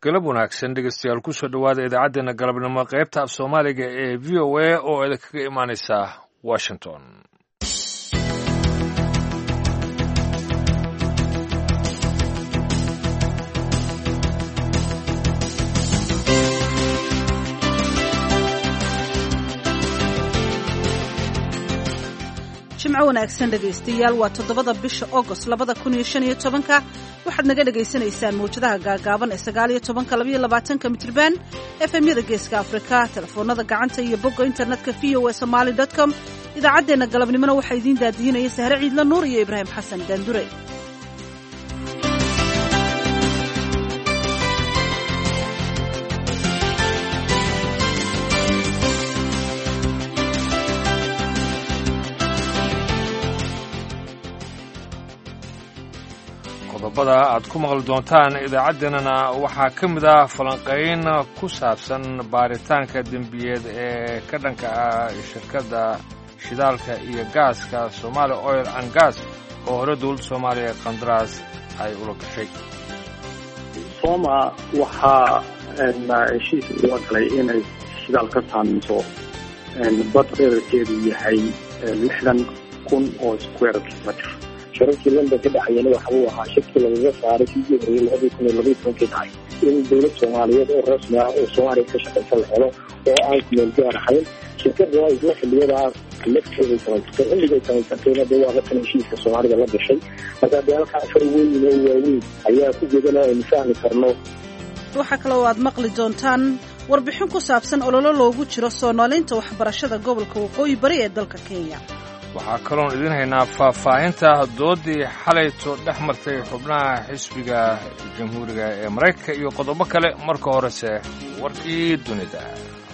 galab wanaagsan dhegeystayaal kusoo dhowaada idaacaddeenna galabnimo qaybta af soomaaliga ee v o a oo idinkaga imaaneysa washington jimco wanaagsan dhegaystayaal waa toddobada bisha agost labada kun iyo shan iyo tobanka waxaad naga dhagaysanaysaan mawjadaha gaagaaban ee sagaal iyo tobanka labaiyo labaatanka mitriban efemyada geeska afrika telefoonada gacanta iyo bogga internetka v o a somaali dot com idaacaddeenna galabnimona waxaa idiin daadihinaya sahre ciidla nuur iyo ibraahim xasan daandure qodobada aad ku maqli doontaan idaacaddeenana waxaa ka mid ah falanqayn ku saabsan baaritaanka dembiyeed ee ka dhanka ah shirkadda shidaalka iyo gaaska somaali oil and gas oo hore dowladda soomaaliya qandaraas ay ula gashay sooma waxaa heshiis uga galay inay shidaal ka saameyso bad dherarkeedu yahay lixdan kun oo square kilometr shirarkii london ka dhexeeyana waxa uu ahaa shirkii lagaga saaray sidii horeyey labadii kun iyo labaiy tobankii dhacay in dowlad soomaaliyeed oo rasmi ah oo soomaaliya ka shaqaysa la helo oo aan kumeel gaar ahayn shirkada isla xiliyadaa lafteeday samaysatay xilligay samaysatayna dee waa latan heshiiska soomaalida la gashay marka dee halkaa afar weyn oo waaweyn ayaa ku jeedana aynu fahmi karno waxaa kaloo aad maqli doontaan warbixin ku saabsan ololo loogu jiro soo noolaynta waxbarashada gobolka waqooyi bari ee dalka kenya waxaa kaloon idiin haynaa faahfaahinta doodii xalayto dhex martay xubnaha xisbiga jamhuuriga ee maraykanka iyo qodobo kale marka horese warkii dunida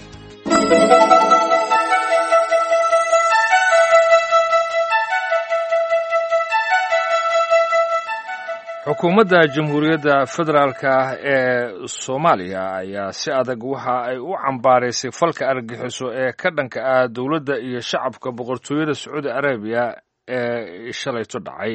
xukuumadda jamhuuriyadda federaalka ee soomaaliya ayaa si adag waxa ay u cambaaraysay falka argagixiso ee ka dhanka ah dowladda iyo shacabka boqortooyada sacuudi arabiya ee shalayto dhacay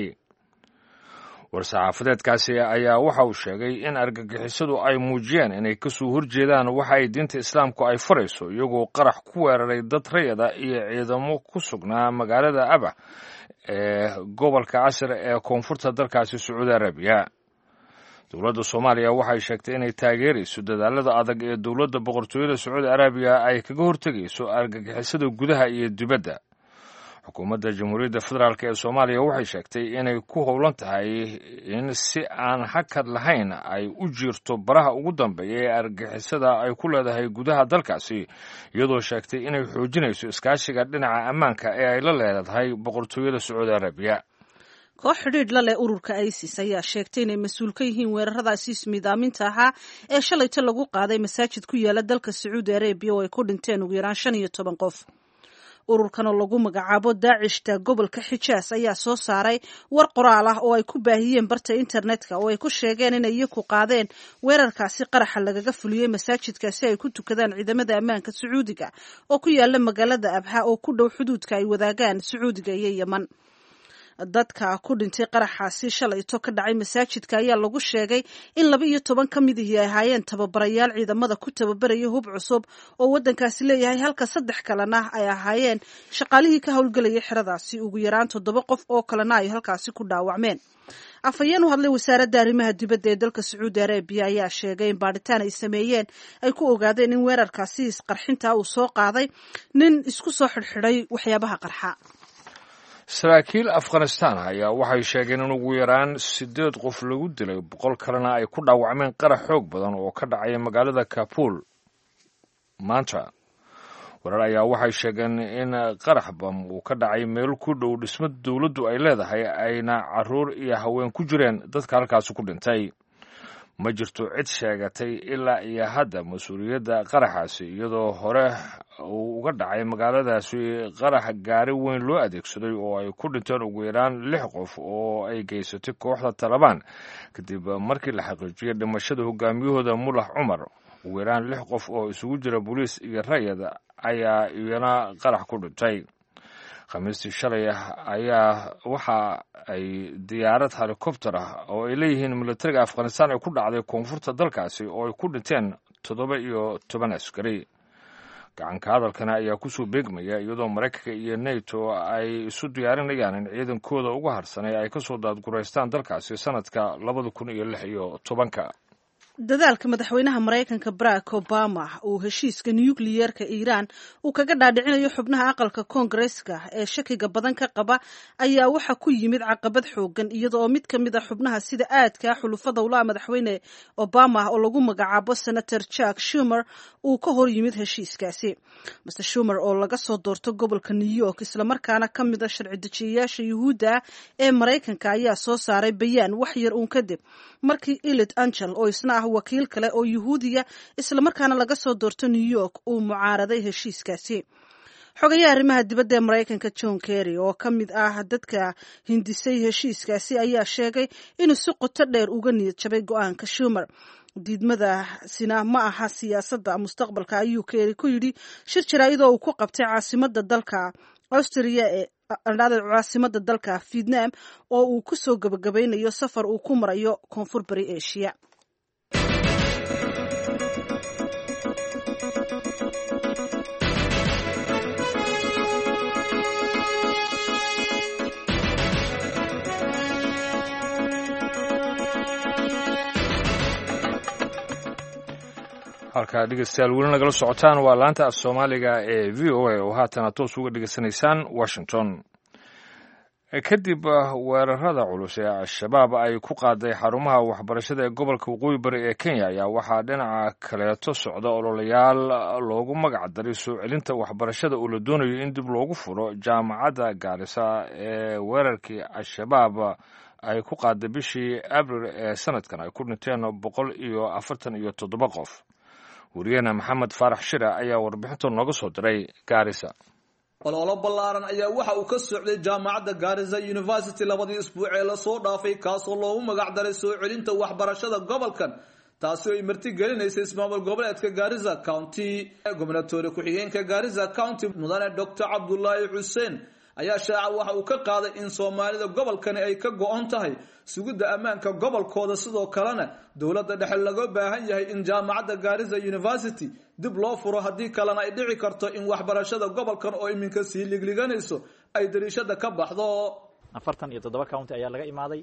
war-saxaafadeedkaasi ayaa waxa uu sheegay in argagixisadu ay muujiyeen inay kasoo horjeedaan waxa ay diinta islaamku ay farayso iyagoo qarax ku weeraray dad rayada iyo ciidamo ku sugnaa magaalada abah ee gobolka casir ee koonfurta dalkaasi sacuudi arabiya dowladda soomaaliya waxay sheegtay inay taageerayso dadaalada adag ee dowladda boqortooyada sacuudi arabiya ay kaga hortegayso argagixisada gudaha iyo dibadda xukuumadda jamhuuriyadda federaalk ee soomaaliya waxay sheegtay inay ku howlan tahay in si aan hakad lahayn ay u jiirto baraha ugu dambeeya ee argagixisada ay ku leedahay gudaha dalkaasi iyadoo sheegtay inay xoojinayso iskaashiga dhinaca ammaanka ee ay la leedahay boqortooyada sacuudi arabiya koox xidhiidh la leh ururka isis ayaa sheegtay inay mas-uul ka yihiin weeraradaasi ismiidaaminta ahaa ee shalayto lagu qaaday masaajid ku yaala dalka sacuudi arabiya oo ay ku dhinteen ugu yaraan shan iyo toban qof ururkanoo lagu magacaabo daacishta gobolka xijaas ayaa soo saaray war qoraal ah oo ay ku baahiyeen barta internetka oo ay ku sheegeen inay iyaku qaadeen weerarkaasi qaraxa lagaga fuliyey masaajidkaasi ay ku tukadaan ciidamada ammaanka sacuudiga oo ku yaala magaalada abha oo ku dhow xuduudka ay wadaagaan sacuudiga iyo yeman dadka ku dhintay qaraxaasi shalayto ka dhacay masaajidka ayaa lagu sheegay in laba iyo toban ka midihii ay ahaayeen tababarayaal ciidamada ku tababaraya hub cusub oo waddankaasi leeyahay halka saddex kalena ay ahaayeen shaqaalihii ka howlgelayay xeradaasi ugu yaraan toddoba qof oo kalena ay halkaasi ku dhaawacmeen afhayeen u hadlay wasaaradda arrimaha dibadda ee dalka sacuudi arabiya ayaa sheegay in baadhitaan ay sameeyeen ay ku ogaadeen in weerarkaasi isqarxinta uu soo qaaday nin isku soo xidhxidhay waxyaabaha qarxa saraakiil afghanistan ayaa waxay sheegeen in ugu yaraan siddeed qof lagu dilay boqol kalena ay ku dhaawacmeen qarax xoog badan oo ka dhacaya magaalada kabul maanta warar ayaa waxay sheegeen in qarax bam uu ka dhacay meel ku dhow dhismo dowladdu ay leedahay ayna caruur iyo haween ku jireen dadka halkaasi ku dhintay ma jirto cid sheegatay ilaa iyo hadda mas-uuliyadda qaraxaasi iyadoo hore uu uga dhacay magaaladaasi qarax gaari weyn loo adeegsaday oo ay ku dhinteen ugu yaraan lix qof oo ay geysatay kooxda talabaan kadib markii la xaqiijiyay dhimashada hogaamiyahooda mulax cumar ugu yaraan lix qof oo isugu jira booliis iyo rayad ayaa iyana qarax ku dhintay khamiistii shalay ah ayaa waxa ay diyaarad helikobter ah oo ay leeyihiin militariga afghanistan ay ku dhacday koonfurta dalkaasi oo ay ku dhinteen toddoba iyo toban askari gacanka hadalkana ayaa kusoo beegmaya iyadoo maraykanka iyo neto ay isu diyaarinayaan in ciidankooda uga harsanay ay kasoo daadguraystaan dalkaasi sanadka labada kun iyo lix iyo tobanka dadaalka madaxweynaha maraykanka barack obama uu heshiiska nukliyeerka iiraan uu kaga dhaadhicinayo xubnaha aqalka koongareska ee shakiga badan ka qaba ayaa waxa ku yimid caqabad xoogan iyada oo mid ka mid a xubnaha sida aadka xulufada ula madaxweyne obama oo lagu magacaabo senator jack shumer uu ka hor yimid heshiiskaasi master shumer oo laga soo doorto gobolka new york islamarkaana ka mid a sharci dejiyayaasha yuhuudda ee maraykanka ayaa soo saaray bayaan wax yar uun kadib markii ilid angel oo isna ah wakiil kale oo yuhuudiya islamarkaana laga soo doorto new york uu mucaaraday heshiiskaasi xogayaha arrimaha dibadda ee maraykanka john kerry oo ka mid ah dadka hindisay heshiiskaasi ayaa sheegay inuu si qoto dheer uga niyad jabay go-aanka shumer diidmadasina ma aha siyaasadda mustaqbalka ayuu kerry ku yidhi shir jaraa'idoo uu ku qabtay caasimada dalka austria ee caasimada dalka vietnam oo uu ku soo gabagabaynayo safar uu ku marayo koonfur bari asia halkaa dhegeystayaal weli nagala socotaan waa laanta af soomaaliga ee v o a oo haatana toos uga dhegeysanaysaan washington kadib weerarada culus ee al-shabaab ay ku qaaday xarumaha waxbarashada ee gobolka waqooyi bari ee kenya ayaa waxaa dhinaca kaleeto socda ololayaal loogu magac daray soo celinta waxbarashada oo la doonayo in dib loogu furo jaamacadda gaarisa ee weerarkii al-shabaab ay ku qaaday bishii abril ee sanadkan ay ku dhinteen boqol iyo afartan iyo toddoba qof wariyaheena maxamed faarax shira ayaa warbixinta nooga soo diray gaarisa ololo ballaaran ayaa waxa uu ka socday jaamacadda gaarisa university labadii isbuuc ee lasoo dhaafay kaasoo loogu magac daray soo celinta waxbarashada gobolkan taasi oo ay marti gelinaysay ismaamul goboleedka gaarisa county gobnatoore ku-xigeenka gaarisa county mudane doctor cabdulaahi xuseen ayaa shaaca waxa uu ka qaaday in soomaalida gobolkani ay ka go-on tahay sugidda ammaanka gobolkooda sidoo kalena dowladda dhexe laga baahan yahay in jaamacadda gaarisa university dib loo furo haddii kalena ay dhici karto in waxbarashada gobolkan oo iminka sii ligliganayso ay dariishada ka baxdo afartan iyo toddoba county ayaa laga imaaday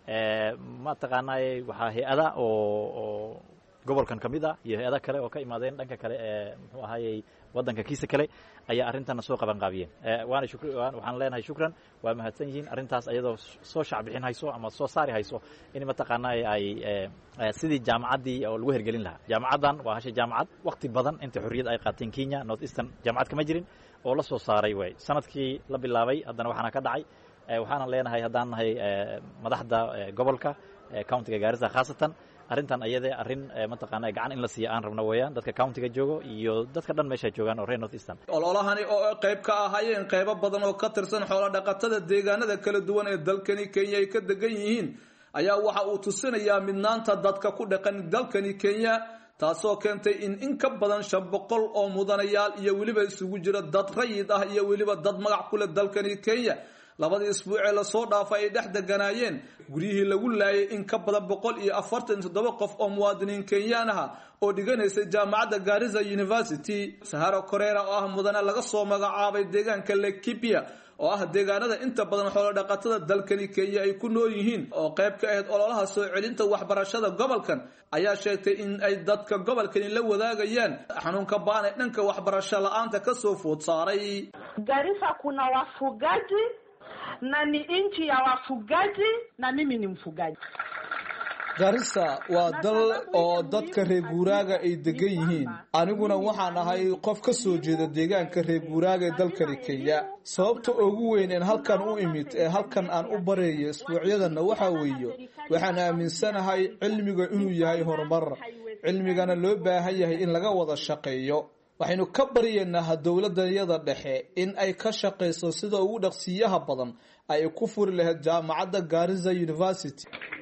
mataqaanaaye waxaa hay-ada oo gobolkan ka mid ah iyo hay-ada kale oo ka imaadeen dhanka kale ee muxuu ahaayey waddanka kiisa kale ayaa arrintana soo qaban qaabiyeen waana shuk waxaan leenahay shukran waa mahadsan yihiin arrintaas ayadoo soo shacbixin hayso ama soo saari hayso in mataqaanaaye ay sidii jaamacaddii oo lagu hergelin lahaa jaamacaddan waa hasha jaamacad wakti badan inta xorriyad ay qaateen kenya north eastern jaamacad kama jirin oo la soo saaray way sanadkii la bilaabay haddana waxaana ka dhacay waxaanan leenahay haddaan nahay madaxda gobolka countiga gaarisa khaasatan arrintan ayade arrin mataqaana gacan in la siiya aan rabno weeyaan dadka countiga joogo iyo dadka dhan meesha joogaan oo reer north eastern ololahani oo qayb ka ahaayeen qaybo badan oo ka tirsan xoolo dhaqatada deegaanada kala duwan ee dalkani kenya ay ka degan yihiin ayaa waxa uu tusinayaa midnaanta dadka ku dhaqan dalkani kenya taasoo keentay in in ka badan shan boqol oo mudanayaal iyo weliba isugu jira dad rayid ah iyo weliba dad magac ku leh dalkani kenya labadii isbuucee lasoo dhaafay ay dhex deganaayeen guryihii lagu laayay in ka badan boqol iyo afartan toddoba qof oo muwaadiniin kenyaan aha oo dhiganaysay jaamacadda gaarisa university saharo koreera oo ah mudane laga soo magacaabay deegaanka lekibia oo ah deegaanada inta badan xoolo dhaqatada dalkani kenya ay ku nool yihiin oo qayb ka ahayd ololaha soo celinta waxbarashada gobolkan ayaa sheegtay in ay dadka gobolkani la wadaagayaan xanuunka baan ee dhanka waxbarasho la-aanta kasoo food saaray Garissa kuna wafugaji na ni nchi ya wafugaji na mimi ni mfugaji. garissa waa dal oo dadka reer guuraaga ay degan yihiin aniguna waxaan ahay qof ka soo jeeda deegaanka reer guuraaga ee dalkani kenya sababta ugu weyn een halkan u imid ee halkan aan u bareeyo isbuucyadanna waxaa weeye waxaan aaminsanahay cilmiga inuu yahay horumar cilmigana loo baahan yahay in laga wada shaqeeyo waxaynu ka baryaynaa dowladayada dhexe in ay ka shaqayso sida ugu dhaqsiyaha badan ay ku furi lahayd jaamacadda garissa university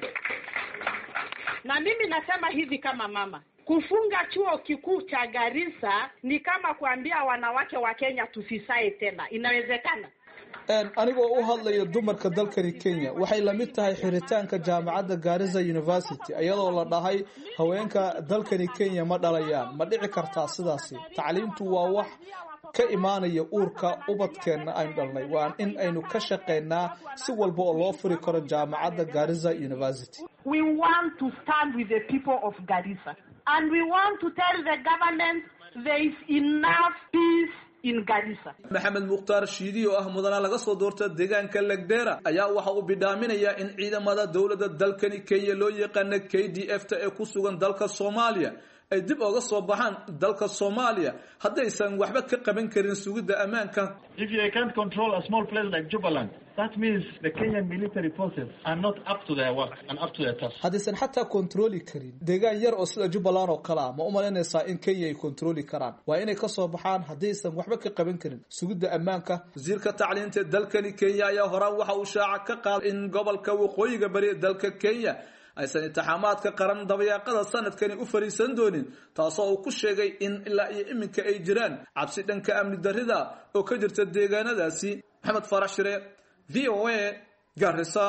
Na mimi nasema hivi kama mama, kufunga chuo kikuu cha Garissa ni kama kuambia wanawake wa Kenya tusisae tena. Inawezekana? anigoo u hadlaya dumarka dalkani kenya waxay lamid tahay xiritaanka jaamacadda garissa university iyadoo la dhahay haweenka dalkani kenya ma dhalayaan ma dhici kartaa sidaasi tacliimtu waa wax ka imaanaya uurka ubadkeenna aynu dhalnay waa in aynu ka shaqeynaa si walba oo loo furi karo jaamacadda garissa university We want to stand with the people of Garissa. And we want to tell the government there is enough peace in Garissa. maxamed mukhtaar shiidi oo ah mudana laga soo doorta deegaanka legdera ayaa waxa uu bidhaaminayaa in ciidamada dowladda dalkani kenya loo yaqaana k d f ta ee ku sugan dalka soomaaliya ay dib oga soo baxaan dalka soomaaliya haddaysan waxba ka qaban karin sugidda ammaanka If you can't control a small place like Jubaland, that means the Kenyan military forces are not up to their work and up to their task. haddaysan xataa kontrooli karin deegaan yar oo sida jubbaland oo kale ah ma u malaynaysaa in kenya ay kontrooli karaan waa inay ka soo baxaan haddaysan waxba ka qaban karin sugidda ammaanka wasiirka tacliinta dalkani kenya ayaa horaan waxa uu shaaca ka qaaday in gobolka waqooyiga bari ee dalka kenya aysan intixaamaadka qaran dabayaaqada sanadkani u fariisan doonin taasoo uu ku sheegay in ilaa iyo iminka ay jiraan cabsi dhanka amni darrida oo ka jirta deegaanadaasi maxamed farax shire v o a garissa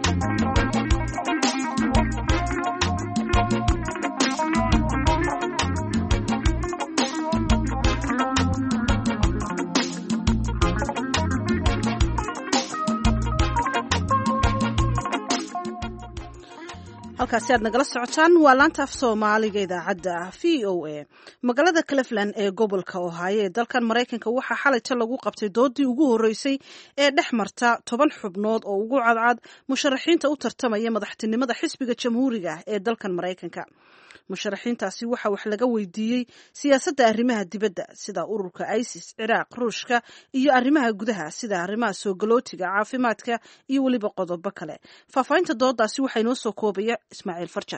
halkaasi aad nagala socotaan waa laanta af soomaaliga idaacadda v o a magaalada cleveland ee gobolka ohaayo ee dalkan maraykanka waxaa xalayta lagu qabtay doodii ugu horreysay ee dhex marta toban xubnood oo ugu cadcad musharaxiinta u tartamaya madaxtinimada xisbiga jamhuuriga ee dalkan maraykanka musharaxiintaasi waxaa wax laga weydiiyey siyaasadda arrimaha dibadda sida ururka isis ciraaq ruushka iyo arrimaha gudaha sida arrimaha soogolootiga caafimaadka iyo weliba qodobo kale faahfaahinta doodaasi waxaa inoo soo koobaya ismaaciil farjar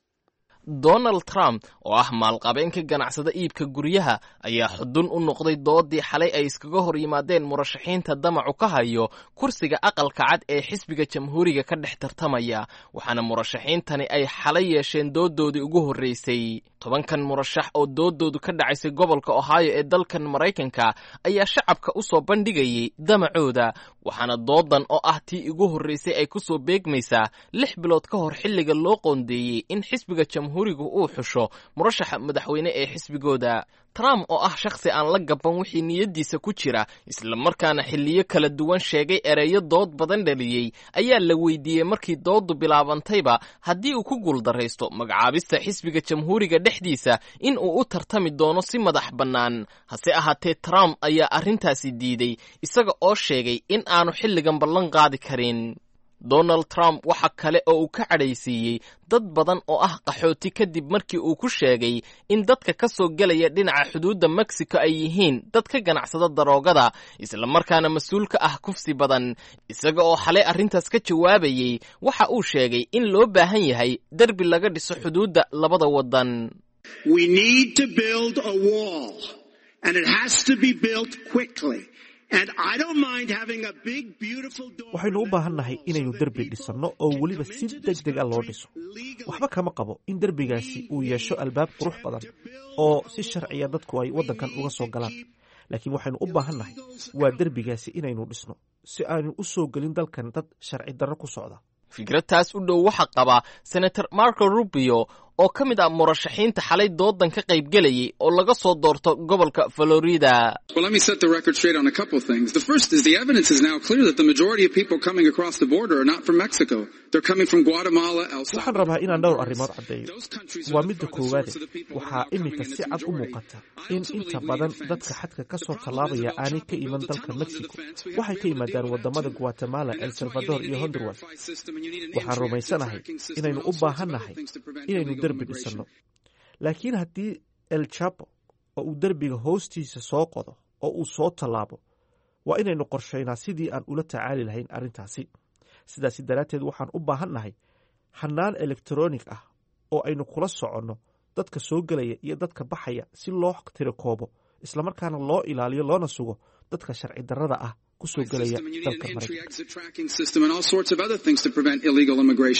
donald trump oo ah maalqabeenka ganacsada iibka guryaha ayaa xudun u noqday doodii xalay ay iskaga hor yimaadeen murashaxiinta damacu ka hayo kursiga aqalka cad ee xisbiga jamhuuriga ka dhex tartamaya waxaana murashaxiintani ay xalay yeesheen doodoodii ugu horreysay tobankan murashax oo doodoodu ka dhacaysay gobolka ohio ee dalkan maraykanka ayaa shacabka u soo bandhigayay damacooda waxaana doodan oo ah tii ugu horreysay ay ku soo beegmaysaa lix bilood ka hor xilliga loo qoondeeyey in xisbiga jamhuurigu uu xusho murashaxa madaxweyne ee xisbigooda trump oo ah shakhsi aan la gaban wixii niyaddiisa ku jira islamarkaana xilliyo kala duwan sheegay ereyo dood badan dhaliyey ayaa la weydiiyey markii dooddu bilaabantayba haddii uu ku guuldaraysto magacaabista xisbiga jamhuuriga dhexdiisa in uu u tartami doono si madax bannaan hase ahaatee trump ayaa arrintaasi diiday isaga oo sheegay in aanu xilligan ballan qaadi karin donald trump waxa kale oo uu ka cadhaysiiyey dad badan oo ah qaxooti kadib markii uu ku sheegay in dadka ka soo gelaya dhinaca xuduudda mexico ay yihiin dad ka ganacsada daroogada islamarkaana mas-uul ka ah kufsi badan isaga oo xalay arrintaas ka jawaabayey waxa uu sheegay in loo baahan yahay derbi laga dhiso xuduudda labada waddan We need to build a wall, and it has to be built quickly. And I don't mind having a big, beautiful door. waxaynu u baahannahay inaynu derbi dhisanno oo weliba si deg deg a loo dhiso waxba kama qabo in derbigaasi uu yeesho albaab qurux badan oo si sharciya dadku ay waddankan uga soo galaan laakiin waxaynu u baahannahay waa derbigaasi inaynu dhisno si aanu u soo gelin dalkan dad sharci darro ku socda fikradtaas u dhow waxaa qaba senator marco rubio oo ka mid ah murashaxiinta xalay doodan ka qaybgelayay oo laga soo doorto gobolka florida Well, let me set the record straight on a couple of things. The first is the evidence is now clear that the majority of people coming across the border are not from Mexico. They're coming from Guatemala, El waxaan Salvador. rabaa inaan dhowr arrimood caddeeyo Those countries waa are the midda farthest koowaade source of the people who waxaa are now iminka coming si as a cad u majority. muuqata I in also inta believe we badan need a dadka fence. xadka ka The soo problem tallaabaya is El aanay ka Chapo iman built a dalka tunnel under the mexico fence. We have waxay to ka be able to yimaadaan deal with that wadamada too. guatemala And el that's why you salvador need iyo an honduras E-Verify system and you need an waxaan entry-exit rumaysanahay tracking system inaynu and all u sorts of other baahannahay things to prevent inaynu illegal derbi immigration. dhisanno laakiin haddii el chapo oo uu derbiga hoostiisa soo qodo oo uu soo tallaabo waa inaynu qorshaynaa sidii aan ula tacaali lahayn arrintaasi sidaasi daraadteed waxaan u baahannahay hannaan elektroonig ah oo aynu kula soconno dadka soo gelaya iyo dadka baxaya si loo tirakoobo islamarkaana loo ilaaliyo loona sugo dadka sharci darrada ah ku soo gelaya system and you need dalka an maraykanka entry-exit tracking system and all sorts of other things to prevent illegal immigration.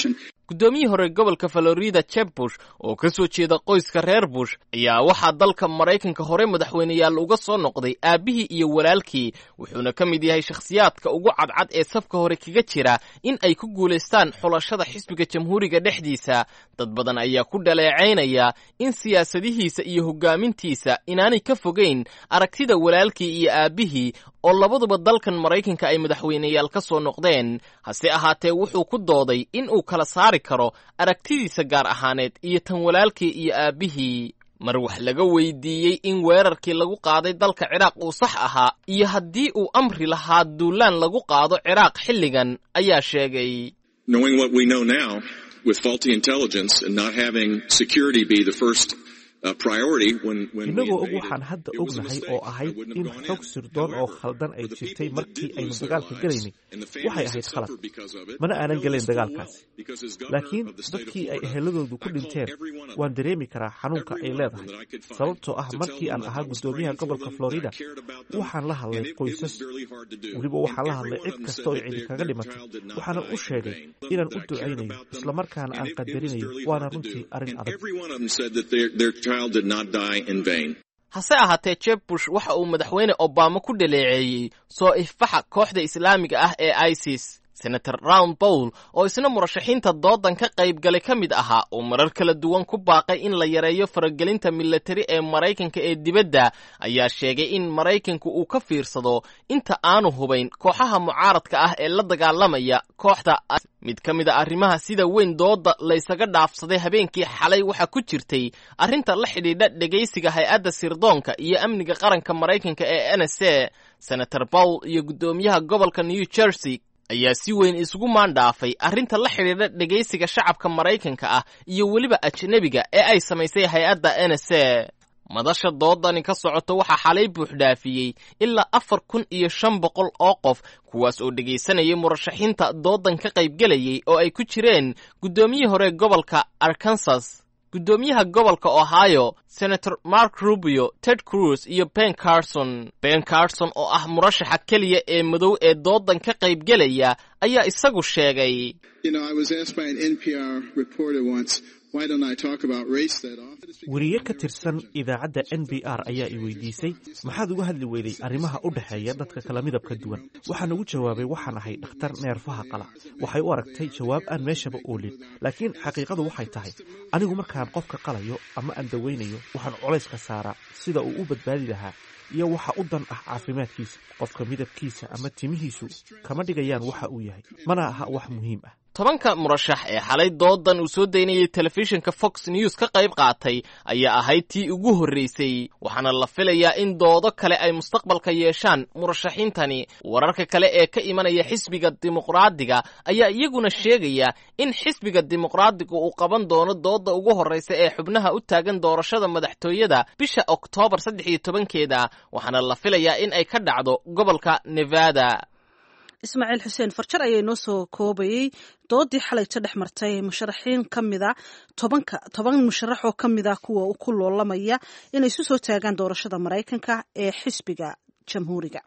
guddoomiyihii hore gobolka florida jeb bush oo ka soo jeeda qoyska reer bush ayaa waxaa dalka maraykanka hore madaxweyneyaal uga soo noqday aabbihii iyo walaalkii wuxuuna ka mid yahay shakhsiyaadka ugu cadcad ee safka hore kaga jira in ay ku guulaystaan xulashada xisbiga jamhuuriga dhexdiisa dad badan ayaa ku dhaleecaynaya in siyaasadihiisa iyo hogaamintiisa inaanay ka fogeyn aragtida walaalkii iyo aabbihii oo labaduba dalkan maraykanka ay madaxweyneyaal ka soo noqdeen hase ahaatee wuxuu ku dooday in uu kala saari karo aragtidiisa gaar ahaaneed iyo tan walaalkii iyo aabbihii mar wax laga weydiiyey in weerarkii lagu qaaday dalka ciraaq uu sax ahaa iyo haddii uu amri lahaa duulaan lagu qaado ciraaq xilligan ayaa sheegay knowing what we know now with faulty intelligence and not having security be the first uh, priority when, when we innagoo og invaded, waxaan hadda it was a ognahay mistake. oo I ahayd wouldn't in have gone xog in. sirdoon oo However, khaldan ay for the jirtay people that markii did aynu lose their dagaalka lives gelaynay and the waxay families ahayd that khalad suffered because of it, mana aanan know gelayn this full well, dagaalkaasi because as governor laakiin of the state of dadkii ay Florida, eheladoodu ku I called dhinteen every one of waan them, dareemi karaa xanuunka every ay one of them leedahay that I could find, sababtoo ah to tell markii them aan that ahaa I was guddoomiyaha praying for gobolka them, that I florida cared about them, waxaan la and hadlay it- it was qoysas really hard to do. weliba waxaan la And hadlay every cid one of them kasta said oo that cidi their- kaga their dhimatay child did not waxaana die u in sheegay vain, inaan that u I cared ducaynayo about them, islamarkaana and aan it- it was qadarinayo really waana hard to runtii do. arrin And adag every one of them said that their, their child did not die in vain. hase ahaatee jeb bush waxa uu madaxweyne obama ku dhaleeceeyey soo ifbaxa kooxda islaamiga ah ee isis senator round bowl oo isna murashaxiinta doodan ka qayb galay ka mid ahaa oo marar kala duwan ku baaqay in la yareeyo faragelinta milatari ee maraykanka ee dibadda ayaa sheegay in maraykanku uu ka fiirsado inta aanu hubayn kooxaha mucaaradka ah ee la dagaalamaya kooxda mid ka mid a arrimaha sida weyn dooda laysaga dhaafsaday habeenkii xalay waxaa ku jirtay arrinta la xidhiidha dhegaysiga hay-adda sirdoonka iyo amniga qaranka maraykanka ee n s a senator bowl iyo guddoomiyaha gobolka new jersey ayaa si weyn isugu maandhaafay arrinta la xidhiidha dhegaysiga shacabka maraykanka ah iyo weliba ajnebiga ee ay samaysay hay-adda n s a madasha doodani ka socoto waxaa xalay buuxdhaafiyey ilaa afar kun iyo shan boqol oo qof kuwaas oo dhegaysanayay murashaxiinta doodan ka qaybgelayay oo ay ku jireen guddoomiyihii hore gobolka arkansas guddoomiyaha gobolka ohio senator mark rubio ted cruz iyo ben carson ben carson oo ah murashaxa keliya ee madow ee doodan ka qaybgelaya ayaa isagu sheegay You know, I was asked by an NPR reporter once, why don't I talk about race that often? weriye ka tirsan idaacadda n b r ayaa i weydiisay maxaad uga hadli weyday arrimaha u dhexeeya dadka kala midabka duwan waxaan ugu jawaabay waxaan ahay dhakhtar neerfaha qala waxay u aragtay jawaab aan meeshaba oolin laakiin xaqiiqadu waxay tahay anigu markaan qofka qalayo ama aan dawaynayo waxaan colayska saaraa sida uu u badbaadi lahaa iyo waxa u dan ah caafimaadkiisa qofka midabkiisa ama timihiisu kama dhigayaan waxa uu yahay mana aha wax muhiim ah tobanka murashax ee xalay doodan uu soo daynayay telefishinka fox news ka qayb qaatay ayaa ahayd tii ugu horreysay waxaana la filayaa in doodo kale ay mustaqbalka yeeshaan murashaxiintani wararka kale ee ka imanaya xisbiga dimuqraadiga ayaa iyaguna sheegaya in xisbiga dimuqraadiga uu qaban doono dooda ugu horreysa ee xubnaha u taagan doorashada madaxtooyada bisha oktoobar saddex iyo tobankeeda waxaana la filayaa in ay ka dhacdo gobolka nevada ismaaciil xuseen farjar ayaa inoo soo koobayey doodii xalayta dhex martay musharaxiin ka mida tobanka toban musharax oo ka mida kuwa ku loolamaya inay isu soo taagaan doorashada maraykanka ee xisbiga jamhuuriga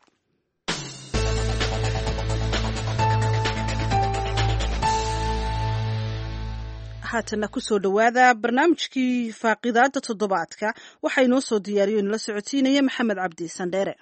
haatana kusoo dhowaada barnaamijkii faaqidaada toddobaadka waxaa inoo soo diyaariyo inala socotiinaya maxamed cabdi sandheere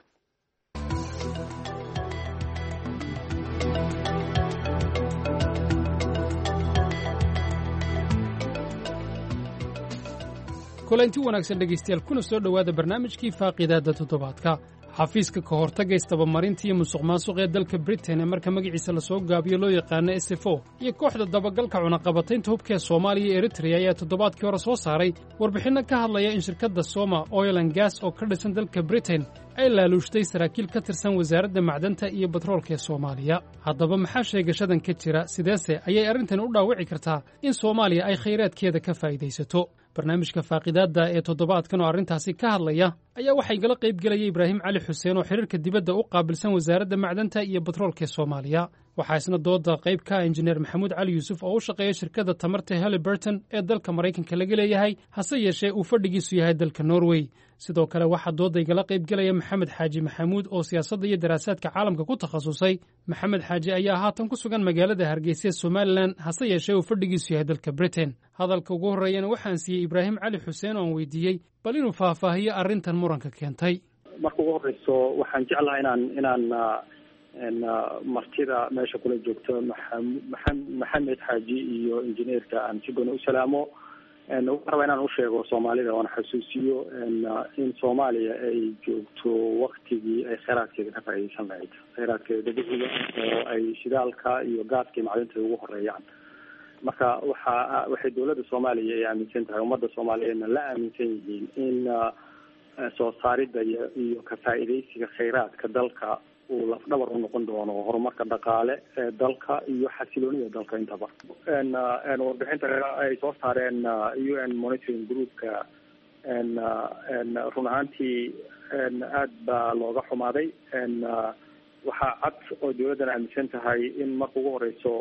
kulanti wanaagsan dhegaystayaal kuna soo dhowaada barnaamijkii faaqiidaadda toddobaadka xafiiska ka hortagga isdabamarinta iyo musuq maasuq ee dalka britain ee marka magaciisa lasoo gaabiyo loo yaqaano s f o iyo kooxda dabagalka cunaqabataynta hubka ee soomaaliya iyo eritrea ayaa toddobaadkii hore soo saaray warbixinno ka hadlaya in shirkadda soma oilan gas oo ka dhisan dalka britain ay laaluushtay saraakiil ka tirsan wasaaradda macdanta iyo batroolka ee soomaaliya haddaba maxaa sheegashadan ka jira sideese ayay arrintan u dhaawici kartaa in soomaaliya ay khayraadkeeda ka faa'iidaysato barnaamijka faaqidaadda ee toddobaadkan oo arrintaasi ka hadlaya ayaa waxaa igala qayb gelaya ibraahim cali xuseen oo xiriirka dibadda u qaabilsan wasaaradda macdanta iyo batroolka ee soomaaliya waxaa isna dooda qayb ka ah injineer maxamuud cali yuusuf oo u shaqeeya shirkadda tamarta haliburton ee dalka maraykanka laga leeyahay hase yeeshee uu fadhigiisu yahay dalka norway sidoo kale waxaa dooda igala qayb gelaya maxamed xaaji maxamuud oo siyaasadda iyo daraasaadka caalamka ku takhasusay maxamed xaaji ayaa haatan ku sugan magaalada hargeysa ee somalilan hase yeeshee uu fadhigiisu yahay dalka britain hadalka ugu horreeyana waxaan siiyey ibraahim cali xuseen oo aan weydiiyey bal inuu faahfaahiyo arrintan muranka keentay marka ugu horeyso waxaan jeclaha inaan inaan martida meesha kula joogto maa maxamed xaaji iyo injineerka aan si gooni u salaamo waxaan rabaa inaan usheego soomaalida oona xasuusiyo in soomaaliya ay joogto waktigii ay kheyraadkeeda ka faaideysan lahayd kheyraadkeeda dabiiciga oo ay shidaalka iyo gaaska iyo macdinta ugu horeeyaan marka waxa waxay dowladda soomaaliya ay aaminsan tahay ummadda soomaaliyeedna la aaminsan yihiin in soo saaridda iyo iyo ka faa'iidaysiga kheyraadka dalka uu lafdhabar u noqon doono horumarka dhaqaale ee dalka iyo xasiloonida dalka intaba warbixinta ay soo saareen u n monitoring groupka run ahaantii aad baa looga xumaaday waxaa cad oo dowladdan aaminsan tahay in marka ugu horeyso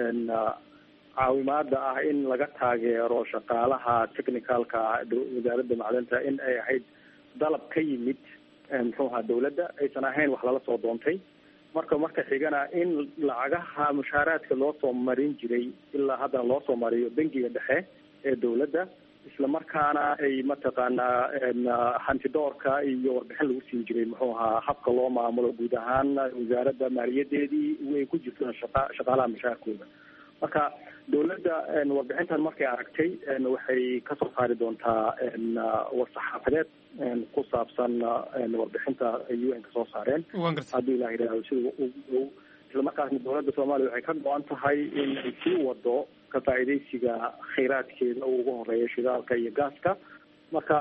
caawimaada ah in laga taageero shaqaalaha technicalka wasaaradda macdanta in ay ahayd dalab ka yimid muxuuha dawladda aysan ahayn wax lala soo doontay marka marka xigana in lacagaha mushaaraadka loo soo marin jiray ilaa haddana loo soo mariyo bangiga dhexe ee dawladda isla markaana ay mataqaanaa hantidoorka iyo warbixin lagu siin jiray muxuu ahaa habka loo maamulo guud ahaan wasaaradda maaliyadeedii way ku jirtaan shaqa shaqaalaha mushaarkooda marka dawladda warbixintan markay aragtay waxay kasoo saari doontaa war-saxaafadeed ku saabsan warbixinta ay u n ka soo saareen haddii ilah yidhahdo sida isla markaasna dawladda soomaaliya waxay ka go-an tahay in ay sii wado ka faa'iidaysiga kheyraadkeeda oo ugu horeeya shidaalka iyo gaaska marka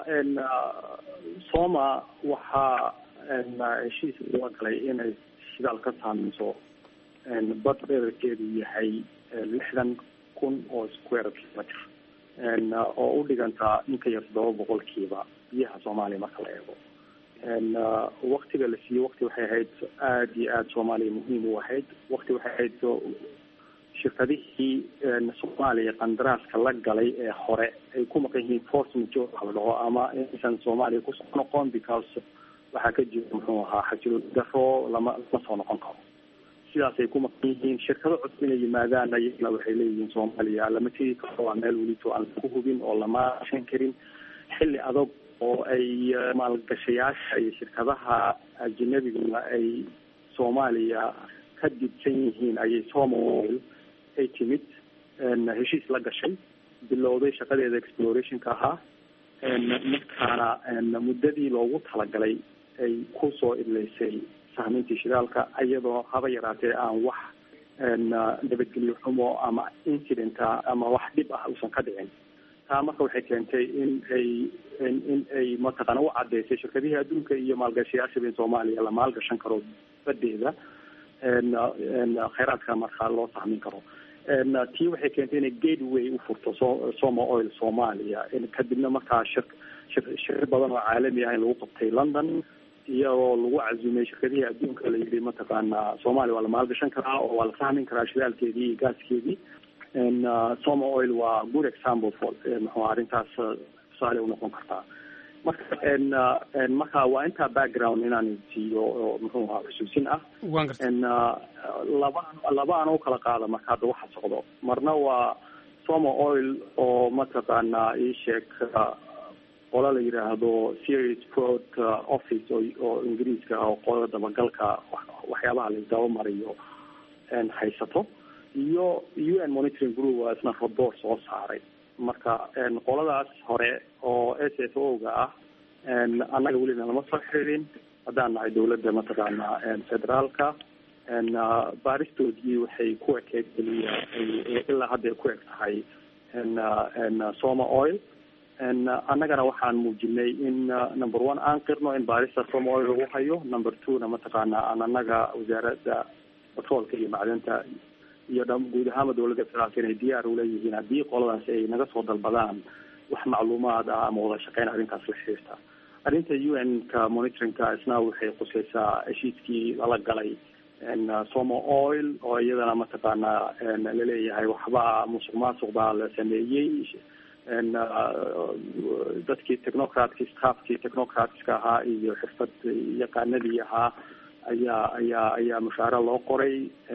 soma waxaa heshiis loo galay inay shidaal ka saameyso bad dherarkeedu yahay lixdan kun oo square kilometer oo u dhigantaa in ka yar todoba boqolkiiba biyaha soomaaliya marka la eego waktiga la siiyey wakti waxay ahayd aada iyo aada soomaaliya muhiim u ahayd wakti waxay ahayd shirkadihii soomaaliya qandaraaska la galay ee hore ay ku maqan yihiin force major waxa la dhaho ama inaysan soomaaliya kusoo noqon because waxaa ka jira muxuu ahaa xajilood daro lama lama soo noqon karo sidaasay ku maqan yihiin shirkado cusub inay yimaadaan ayagana waxay leeyihiin soomaaliya lama tegi karo waa meel welito aan lagu hubin oo lama shan karin xilli adag oo ay maalgashayaasha iyo shirkadaha ajinabiguna ay soomaaliya ka dibsan yihiin ayay somal ay timid heshiis la gashay bilowday shaqadeeda explorationka ahaa markaana muddadii loogu talagalay ay kusoo idleysay sahmintii shidaalka iyadoo haba yaraatee aan wax nabadgelyo xumo ama incidenta ama wax dhib ah uusan ka dhicin taa marka waxay keentay in ay in ay mataqaana u cadeysay shirkadihii adduunka iyo maalgashayaashaba in soomaaliya la maalgashan karo badeeda kheyraadka markaa loo sahmin karo tii waxay keentay inay gateway u furto so soma oil soomaaliya kadibna markaa shir shir shir badan oo caalami ah in lagu qabtay london iyagoo lagu cazumay shirkadihii adduunka la yidhi mataqaana soomaaliya waa la maalgashan karaa oo waa la sahmin karaa shidaalkeedii iyo gaaskeedii soma oil waa good example for muxuu arrintaas tusaale unoqon kartaa marka marka waa intaa background inaan siiyo oo muxuu ahaa xusuusin ah laba laba aan u kala qaada marka hadda waxa socdo marna waa soma oil oo mataqaana ii sheeg qola la yidhaahdo serious fraud office oo oo ingiriiska oo qolada dabagalka waxyaabaha laisdaba mariyo haysato iyo u n monitoring group waa isna report soo saaray marka qoladaas hore oo s f o ga ah annaga welina lama soo xiriirin haddaan nahay dawladda mataqaana federaalka baaristoodii waxay ku ekeed keliya ilaa hadda ay ku eg tahay soma oil annagana waxaan muujinay in number one aan qirno in baarista soma oil lagu hayo number two na mataqaana aan annaga wasaaradda batroolka iyo macdanta iyo dha guud ahaanba dawladda federaalka inay diyaar uleeyihiin haddii qoladaas ay naga soo dalbadaan wax macluumaad ah ama wada shaqeyn arrintaas la xiriirta arrinta u n ka monitoringka isna waxay quseysaa heshiiskii lala galay somo oil oo iyadana mataqaanaa laleeyahay waxba musuq maasuq baa la sameeyey dadkii technocratkii staffkii technocratska ahaa iyo xirfad yaqaanadii ahaa ayaa ayaa ayaa mushaare loo qoray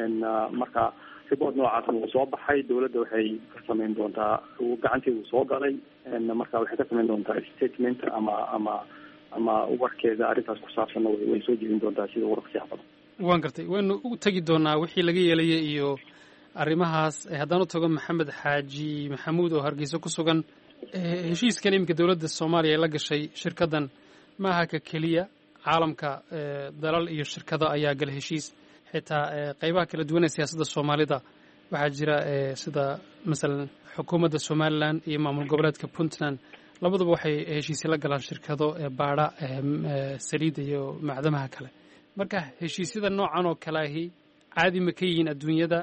marka report noocaas wuu soo baxay dawladda waxay ka samayn doontaa gacanteedu soo galay marka waxay ka samayn doontaa statement ama ama ama warkeeda arrintaas ku saabsanna way soo jeedin doontaa sida warqsiyaha badan waan gartay waynu u tegi doonaa wixii laga yeelayay iyo arrimahaas haddaan u tago maxamed xaaji maxamuud oo hargeysa ku sugan heshiiskan iminka dowladda soomaaliya ay la gashay shirkaddan maaha ka keliya caalamka dalal iyo shirkado ayaa gala heshiis xitaa qeybaha kala duwan ee siyaasadda soomaalida waxaa jira sida masalan xukuumadda somalilan iyo maamul goboleedka puntland labaduba waxay heshiisya la galaan shirkado baadha saliidda iyo macdamaha kale marka heshiisyada noocan oo kale ahi caadi ma ka yihiin adduunyada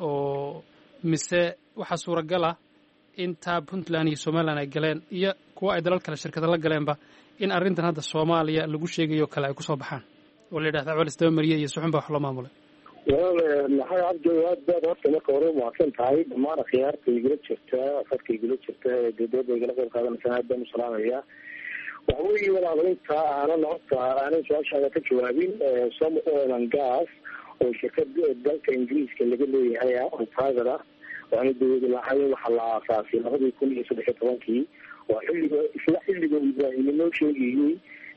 oo mise waxaa suuragal ah intaa puntland iyo somalilan ay galeen iyo kuwa ay dalal kale shirkada la galeenba in arrintan hadda soomaaliya lagu sheegayo kale ay kusoo baxaan oo la yidhahda cawal isdabamariye iyo suxun baa wax loo maamulay walaal maxay cabdi aad baad horta marka hore umahadsan tahay dhammaan akhyaarta igula jirta afadka igula jirta ee dowladda igala qayb qaadanaysa aad baan u salaamaya waxa weeye walaal inta aanan horta aanan su-aashaada ka jawaabin some oil and gas oo shirkad dalka ingiriiska laga leeyahay oo private ah oo aana dawlada lahayn waxaa la aasaasay labadii kun iyo saddex iyo tobankii waa xilliga isla xilliga ibraahim inoo sheegayey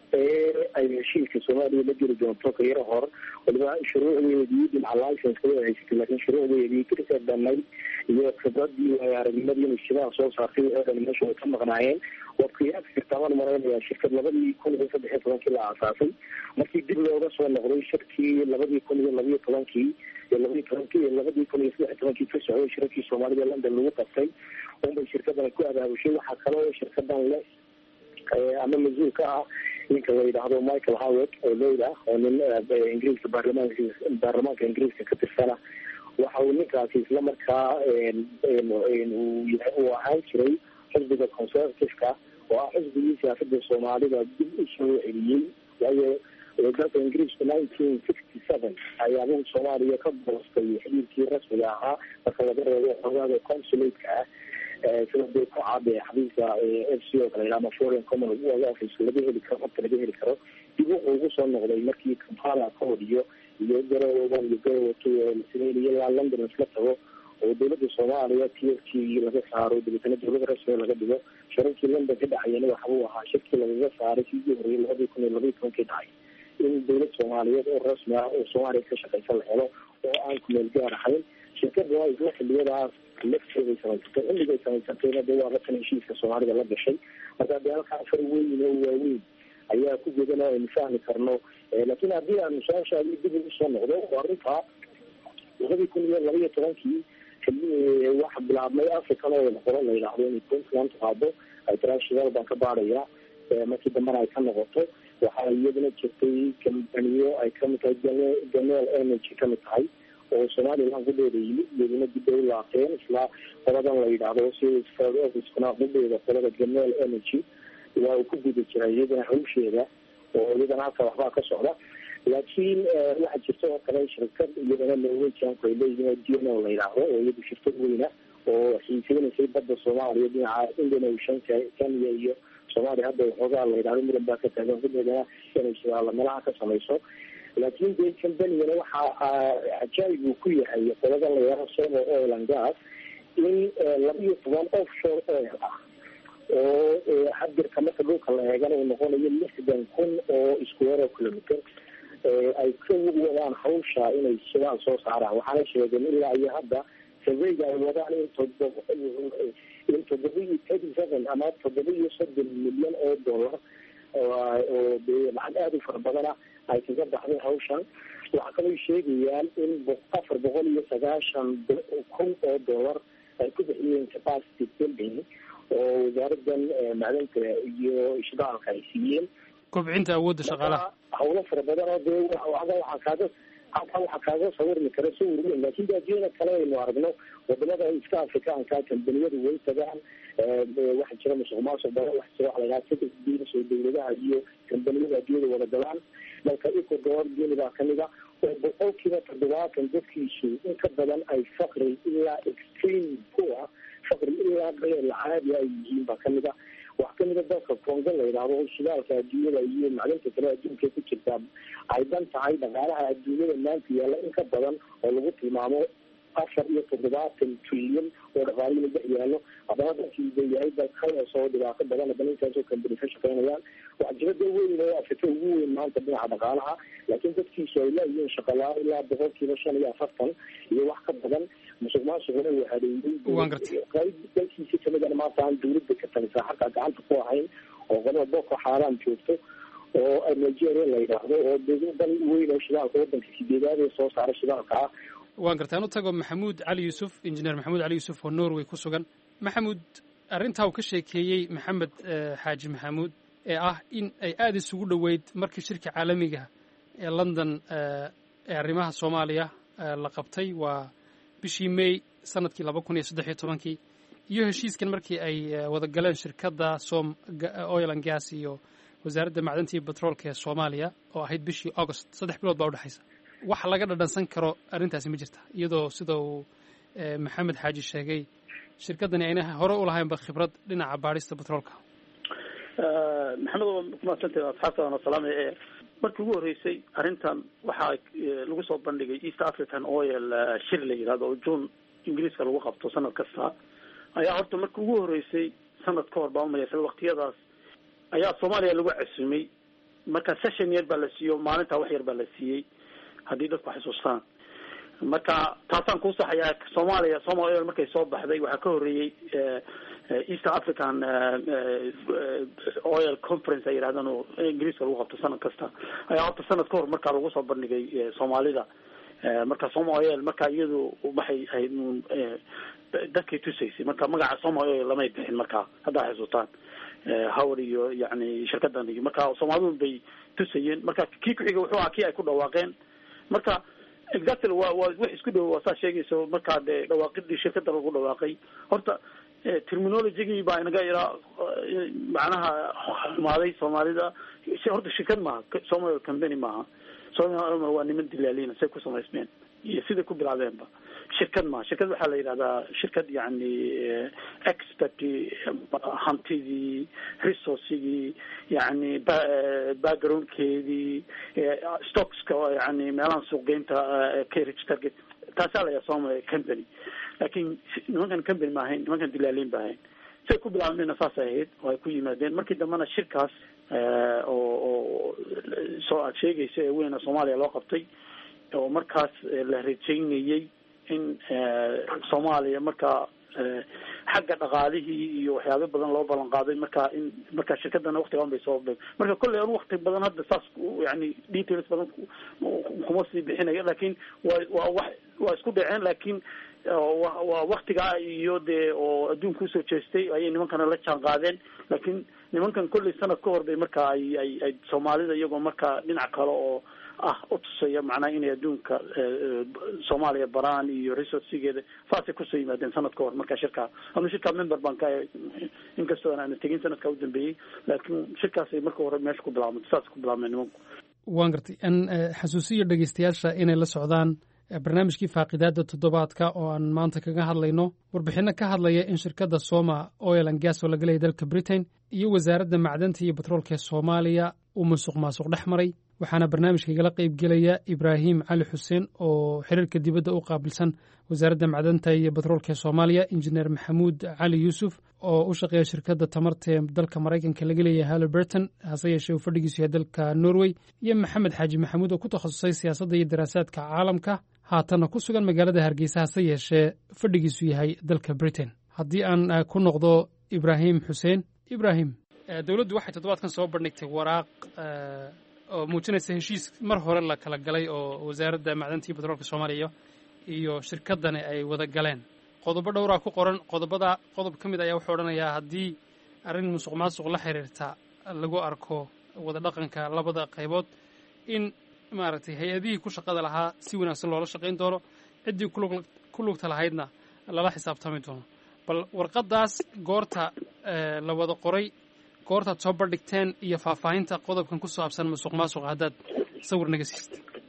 ee ay heshiiska soomaaliya la geli doonto ka yaro hor waliba shuruucdeedii dhinaca licenska way haysatay laakiin shuruucdeedii kirka dhanay iyo khibradii waayo aragnimadii inay shidaha soo saartay waxay dhan meesha way ka maqnaayeen waa qiyaas jirtaban malaynayaa shirkad labadii kun iyo saddex iyo tobankii la aasaasay markii dib looga soo noqday shirkii labadii kun iyo labiyo tobankii iyo labadii tobankii iyo labadii kun iyo saddex iyo tobankii ka socday shirarkii soomaalida london lagu qabtay unbay shirkadan ku abaabushay waxaa kaloo shirkadan leh ama mas-uul ka ah ninka la yidhaahdo michael howard oo leyd ah oo nin ingiriiska baarlamaanka baarlamaanka ingiriiska ka tirsana waxa uu ninkaasi isla markaa uu ahaan jiray xisbiga conservativeka oo ah xisbigii siyaasada soomaalida dib u soo celiyey waayo dalka ingiriisku nineteen sixty seven ayaabuu soomaaliya ka goostay xiriirkii rasmiga ahaa marka laga reebo xogaaga consulateka ah sida dee ku caade xabiiska f c o kale ama foreign common office laga heli karo horta laga heli karo dib wuxuu ugu soo noqday markii kampala ka hodiyo iyo garowe one iyo garowe two oo la sameynaya ilaa london isla tago oo dowladda soomaaliya t f t laga saaro dabeetana dowlada rasmiga laga dhigo shirarkii london ka dhacayana waxbuu ahaa shirkii lagaga saaray sidii horeyay labadii kun iyo labaiyi tobankii dhacay in dowlad soomaaliyeed oo rasmi ah oo soomaaliya ka shaqeysa la helo oo aan ku meel gaar ahayn shirkada waa isla xiliyadaas lafteeday samaysatay xilligay samaysatayna dee waa ratan heshiiska soomaalida la gashay marka dee halkaa far weyn oo waaweyn ayaa ku jeedan oo aynu fahmi karno laakiin haddii aanu su-aashaadi dib ugu soo noqdo oo arrintaa labadii kun iyo laba iyo tobankii waxa bilaabmay african oil qolo la yidhaahdo inay puntland qaado international baan ka baadhaya markii dambena ay ka noqoto waxaa iyaduna jirtay kambaniyo ay kamid tahay ganel energy kamid tahay oo somalilan gudheeda yimid iyaduna dib ay u laabteen isla qoladan la yidhaahdo officekuna gudheeda qolada ganel energy waa uu ku guda jiray iyadana hawsheeda oo iyadana halka waxbaa ka socda laakiin waxaa jirta oo kale shirkad iyadana norwegianku ay leeyihiin oo d n o la yidhaahdo oo iyadu shirkad weyna oo xiiseynaysay badda soomaaliya dhinaca indian ocean kenya iyo soomaaliya hadda waxoogaa la yidhahdo muran baa ka taagan gudheedana inay shidaala meelaha ka samayso laakiin dee combanigana waxaa cajaayib uu ku yahay qolada la yidhahdo somo oil and gas in laba iyo toban offshore oil ah oo xadirka marka dhulka la eegana uu noqonayo lixdan kun oo square kilometer ay ka wadaan hawsha inay shidaal soo saaraan waxaana sheegeen ilaa iyo hadda surveyga ay wadaan in todoba in toddoba iyo thirty seven ama toddoba iyo soddon milyan oo dollar oo dee lacag aada u fara badana ay kaga baxday hawshan waxaa kaloo sheegayaan in afar boqol iyo sagaashan kun oo dollar ay ku bixiyeen capacity building oo wasaaradan macdanta iyo shidaalka ay siiyeen kobcinta awoodda shaqaalaha hawlo fara badan oo dee waxaa kaaga halkaa waxaa kaaga sawirmi kara sawir weyn laakiin baadiyada kale aynu aragno wadamada iska afrikaanka kambaniyadu way tagaan waxaa jira musuq maasuq badan waxa jira waxa la yidhaha secret deals oo dowladaha iyo kambaniyada adduunyada wada galaan dalka ecuador guinea baa kamid a oo boqolkiiba toddobaatan dadkiisu in ka badan ay faqri ilaa extreme poor faqri ilaa qeyr caadi ay yihiin baa kamid ah wax kamida dalka congo la yidhaahdo shidaalka adduunyada iyo macdinta kale adduunka ku jirtaa ay dan tahay dhaqaalaha adduunyada maanta yaalla in ka badan oo lagu tilmaamo afar iyo toddobaatan trilyan oo dhaqaalihii dhex yaallo haddana dalkii ba yahay dal kalas oo dhibaato badan haddana intaasoo kambani ka shaqeynayaan waxjirada weyn oo afrika ugu weyn maanta dhinaca dhaqaalaha laakiin dadkiisu ay laayihiin shaqalaa ilaa boqolkiiba shan iyo afartan iyo wax ka badan musuq maasuquna uu hareeyey qayb dalkiisi kamidana maanta aan dawladda ka talisaa xataa gacanta ku ahayn oo qolada boko xaaraan joogto oo nigeria la yidhaahdo oo dan weyn oo shidaalka wadanka sideedaad ee soo saara shidaalka ah waan gartaan u tago maxamuud cali yuusuf injineer maxamuud cali yuusuf oo norway ku sugan maxamuud arrintaa uu ka sheekeeyey maxamed xaaji maxamuud ee ah in ay aada isugu dhoweyd markii shirka caalamiga ee london ee arrimaha soomaaliya la qabtay waa bishii may sanadkii laba kun iyo saddex iyo tobankii iyo heshiiskan markii ay wada galeen shirkadda som oil and gas iyo wasaaradda macdanta iyo betroolka ee soomaaliya oo ahayd bishii august saddex bilood baa udhexaysa wax laga dhadhansan karo arrintaasi ma jirta iyadoo sida uu maxamed xaaji sheegay shirkaddani ayna hore u lahaynba khibrad dhinaca baadhista betroolka maxamed waa kumadsantay asxaabta waana salaamay ee markii ugu horreysay arrintan waxaa lagu soo bandhigay east african oil shir la yidhahdo oo june ingiriiska lagu qabto sanad kasta ayaa horta markii ugu horreysay sanad ka hor baa umalaysa waqtiyadaas ayaa soomaaliya lagu casumay marka session yar baa la siiyo maalintaa wax yar baa la siiyey haddii dadku xusuustaan marka taasaan kuu saxayaa soomaaliya somal markay soo baxday waxaa ka horreeyey east african oil conference ay yidhahdaan oo ingiriiska lagu qabto sanad kasta ayaa horta sanad ka hor markaa lagu soo bandhigay soomaalida marka soma oil marka iyadu waxay ahayd dadkay tusaysay marka magaca soma oil lamay bixin markaa haddaa xusuustaan howr iyo yani shirkadan iyo marka soomaalidu bay tusayeen marka kii ku-xiga wuxuu ahaa kii ay ku dhawaaqeen marka exactly waa waa wax isku dhow waa saa sheegayso markaa dee dhawaaqidii shirkada lagu dhawaaqay horta terminologygii baa inaga iraa macnaha xumaaday soomaalida horta shirkad maaha somal company maaha somal waa niman dilaalina say ku samaysmeen iyo siday ku bilaabeenba shirkad maaha shirkad waxaa la yidhahdaa shirkad yani expert hantidii resourcigii yani backgroundkeedii stockska yani meelaha suuqgeynta carriage target taasaa la yaha somal company laakin nimankan company ma ahayn nimankan dilaaliin ba ahayn say ku bilaabmeenna saasay ahayd oo ay ku yimaadeen markii dambena shirkaas oo oo soo aad sheegaysa ee weyna soomaaliya loo qabtay oo markaas la rajaynayey in soomaaliya markaa xagga dhaqaalihii iyo waxyaaba badan loo ballan qaaday marka in marka shirkadana waktigaan bay soo marka kolley an wakti badan hadda saas yani details badan kuma sii bixinayo lakin waa waa wax waa isku dhaceen lakin waa waktigaa iyo dee oo adduunka usoo jeestay ayay nimankana la jaan qaadeen lakin nimankan kolley sanad ka hor bay marka ay ay ay soomaalida iyagoo marka dhinac kale oo ah utusaya macnaha inay adduunka soomaaliya baraan iyo resourcigeeda saasay kusoo yimaadeen sanad ka hor marka shirkaa ama shirkaa member baan ka inkastoo aan aana tegin sanadkaa u dambeeyey laakiin shirkaasay marka hore meesha ku bilaabmay saasay ku bilaabmeen nimanku waan gartay an xasuusiyo dhegeystayaasha inay la socdaan barnaamijkii faaqidaada toddobaadka oo aan maanta kaga hadlayno warbixinno ka hadlaya in shirkadda soma oil and gas oo laga leeyay dalka britain iyo wasaaradda macdanta iyo batroolka ee soomaaliya uu musuq maasuq dhex maray waxaana barnaamijka igala qaybgelaya ibraahim cali xuseen oo xiriirka dibadda u qaabilsan wasaaradda macdanta iyo batroolka ee soomaaliya injineer maxamuud cali yuusuf oo u shaqeeya shirkadda tamarta ee dalka maraykanka laga leeyahay halliburton hase yeeshee uu fadhigiisu yahay dalka norway iyo maxamed xaaji maxamuud oo ku takhasusay siyaasadda iyo daraasaadka caalamka haatanna ku sugan magaalada hargeysa hase yeeshee fadhigiisu yahay dalka britain haddii aan ku noqdo ibraahim xuseen ibraahim dowladdu waxay toddobaadkan soo bandhigtay waraaq oo muujinaysa heshiis mar hore la kala galay oo wasaaradda macdanta iyo batroolka soomaaliya iyo shirkaddani ay wada galeen qodobo dhowraa ku qoran qodobada qodob ka mid ayaa wuxuu odhanayaa haddii arrin musuq maasuq la xiriirta lagu arko wada dhaqanka labada qaybood in maaragtay hay-adihii ku shaqada lahaa si wanaagsan loola shaqayn doono ciddii ku lugta lahaydna lala xisaabtami doono bal warqaddaas goorta la wada qoray goortaad soo bandhigteen iyo faahfaahinta qodobkan ku saabsan musuq maasuqa haddaad sawir naga siista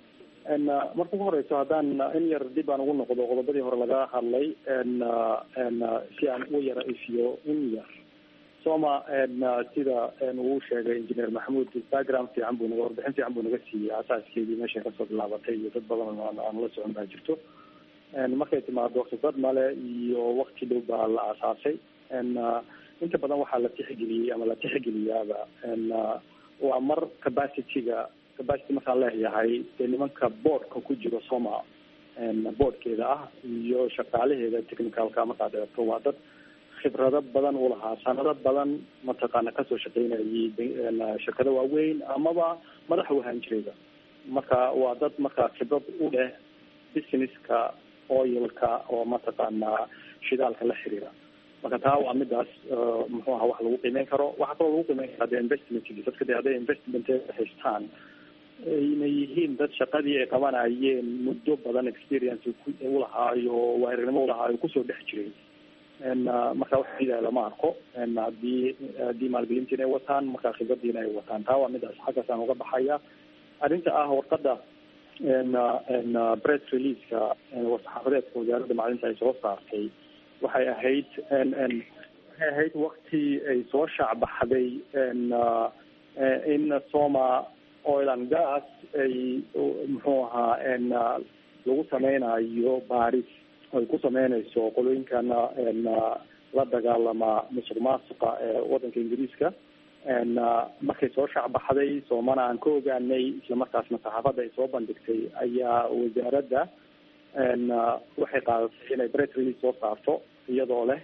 marka ugu horeyso haddaan in yar dib aan ugu noqdo qodobadii hore laga hadlay si aan u yara ifiyo in yar soma sida uu sheegay engineer maxamuud background fiican buu naga warbixin fiican buu naga siiyey asaaskeedii meeshay kasoo bilaabatay iyo dad badan aan la socon baa jirto markay timaado khibrad male iyo wakti dhow baa la aasaasay inta badan waxaa la tixgeliyey ama la tixgeliyaaba waa mar capacityga capacity markaan leeyahay dee nimanka boardka ku jiro soma boardkeeda ah iyo shaqaalaheeda technicalka markaad eegto waa dad khibrado badan u lahaa sanado badan mataqaana kasoo shaqeynayay shirkado waaweyn amaba madax u ahaan jirayba marka waa dad marka khibrad u leh businesska oilka oo mataqaana shidaalka la xiriira marka taa waa midaas muxuu aha wax lagu qiimeyn karo waxaa kaloo lagu qiimeyn karaa de investmentki dadka de hadday investment haystaan ayna yihiin dad shaqadii ay qabanayeen muddo badan experience ulahaayo waarinimo ulahaayo kusoo dhex jiray marka wax ida lama arko hadii haddii maalgelinta inay wataan marka khibradiina ay wataan taa waa midaas xaggaas aan uga baxaya arrinta ah warqada press releaseka war-saxaafadeedka wasaaradda macdinta ay soo saartay waxay ahayd waxay ahayd wakti ay soo shaacbaxday in soma oil and gas ay muxuu ahaa lagu sameynayo baaris ay ku sameynayso qolooyinkan la dagaalama musuq maasuqa ee wadanka ingiriiska markay soo shaacbaxday soomana aan ka ogaanay islamarkaasna saxaafadda ay soo bandhigtay ayaa wasaaradda waxay qaadatay inay press release soo saarto iyadoo leh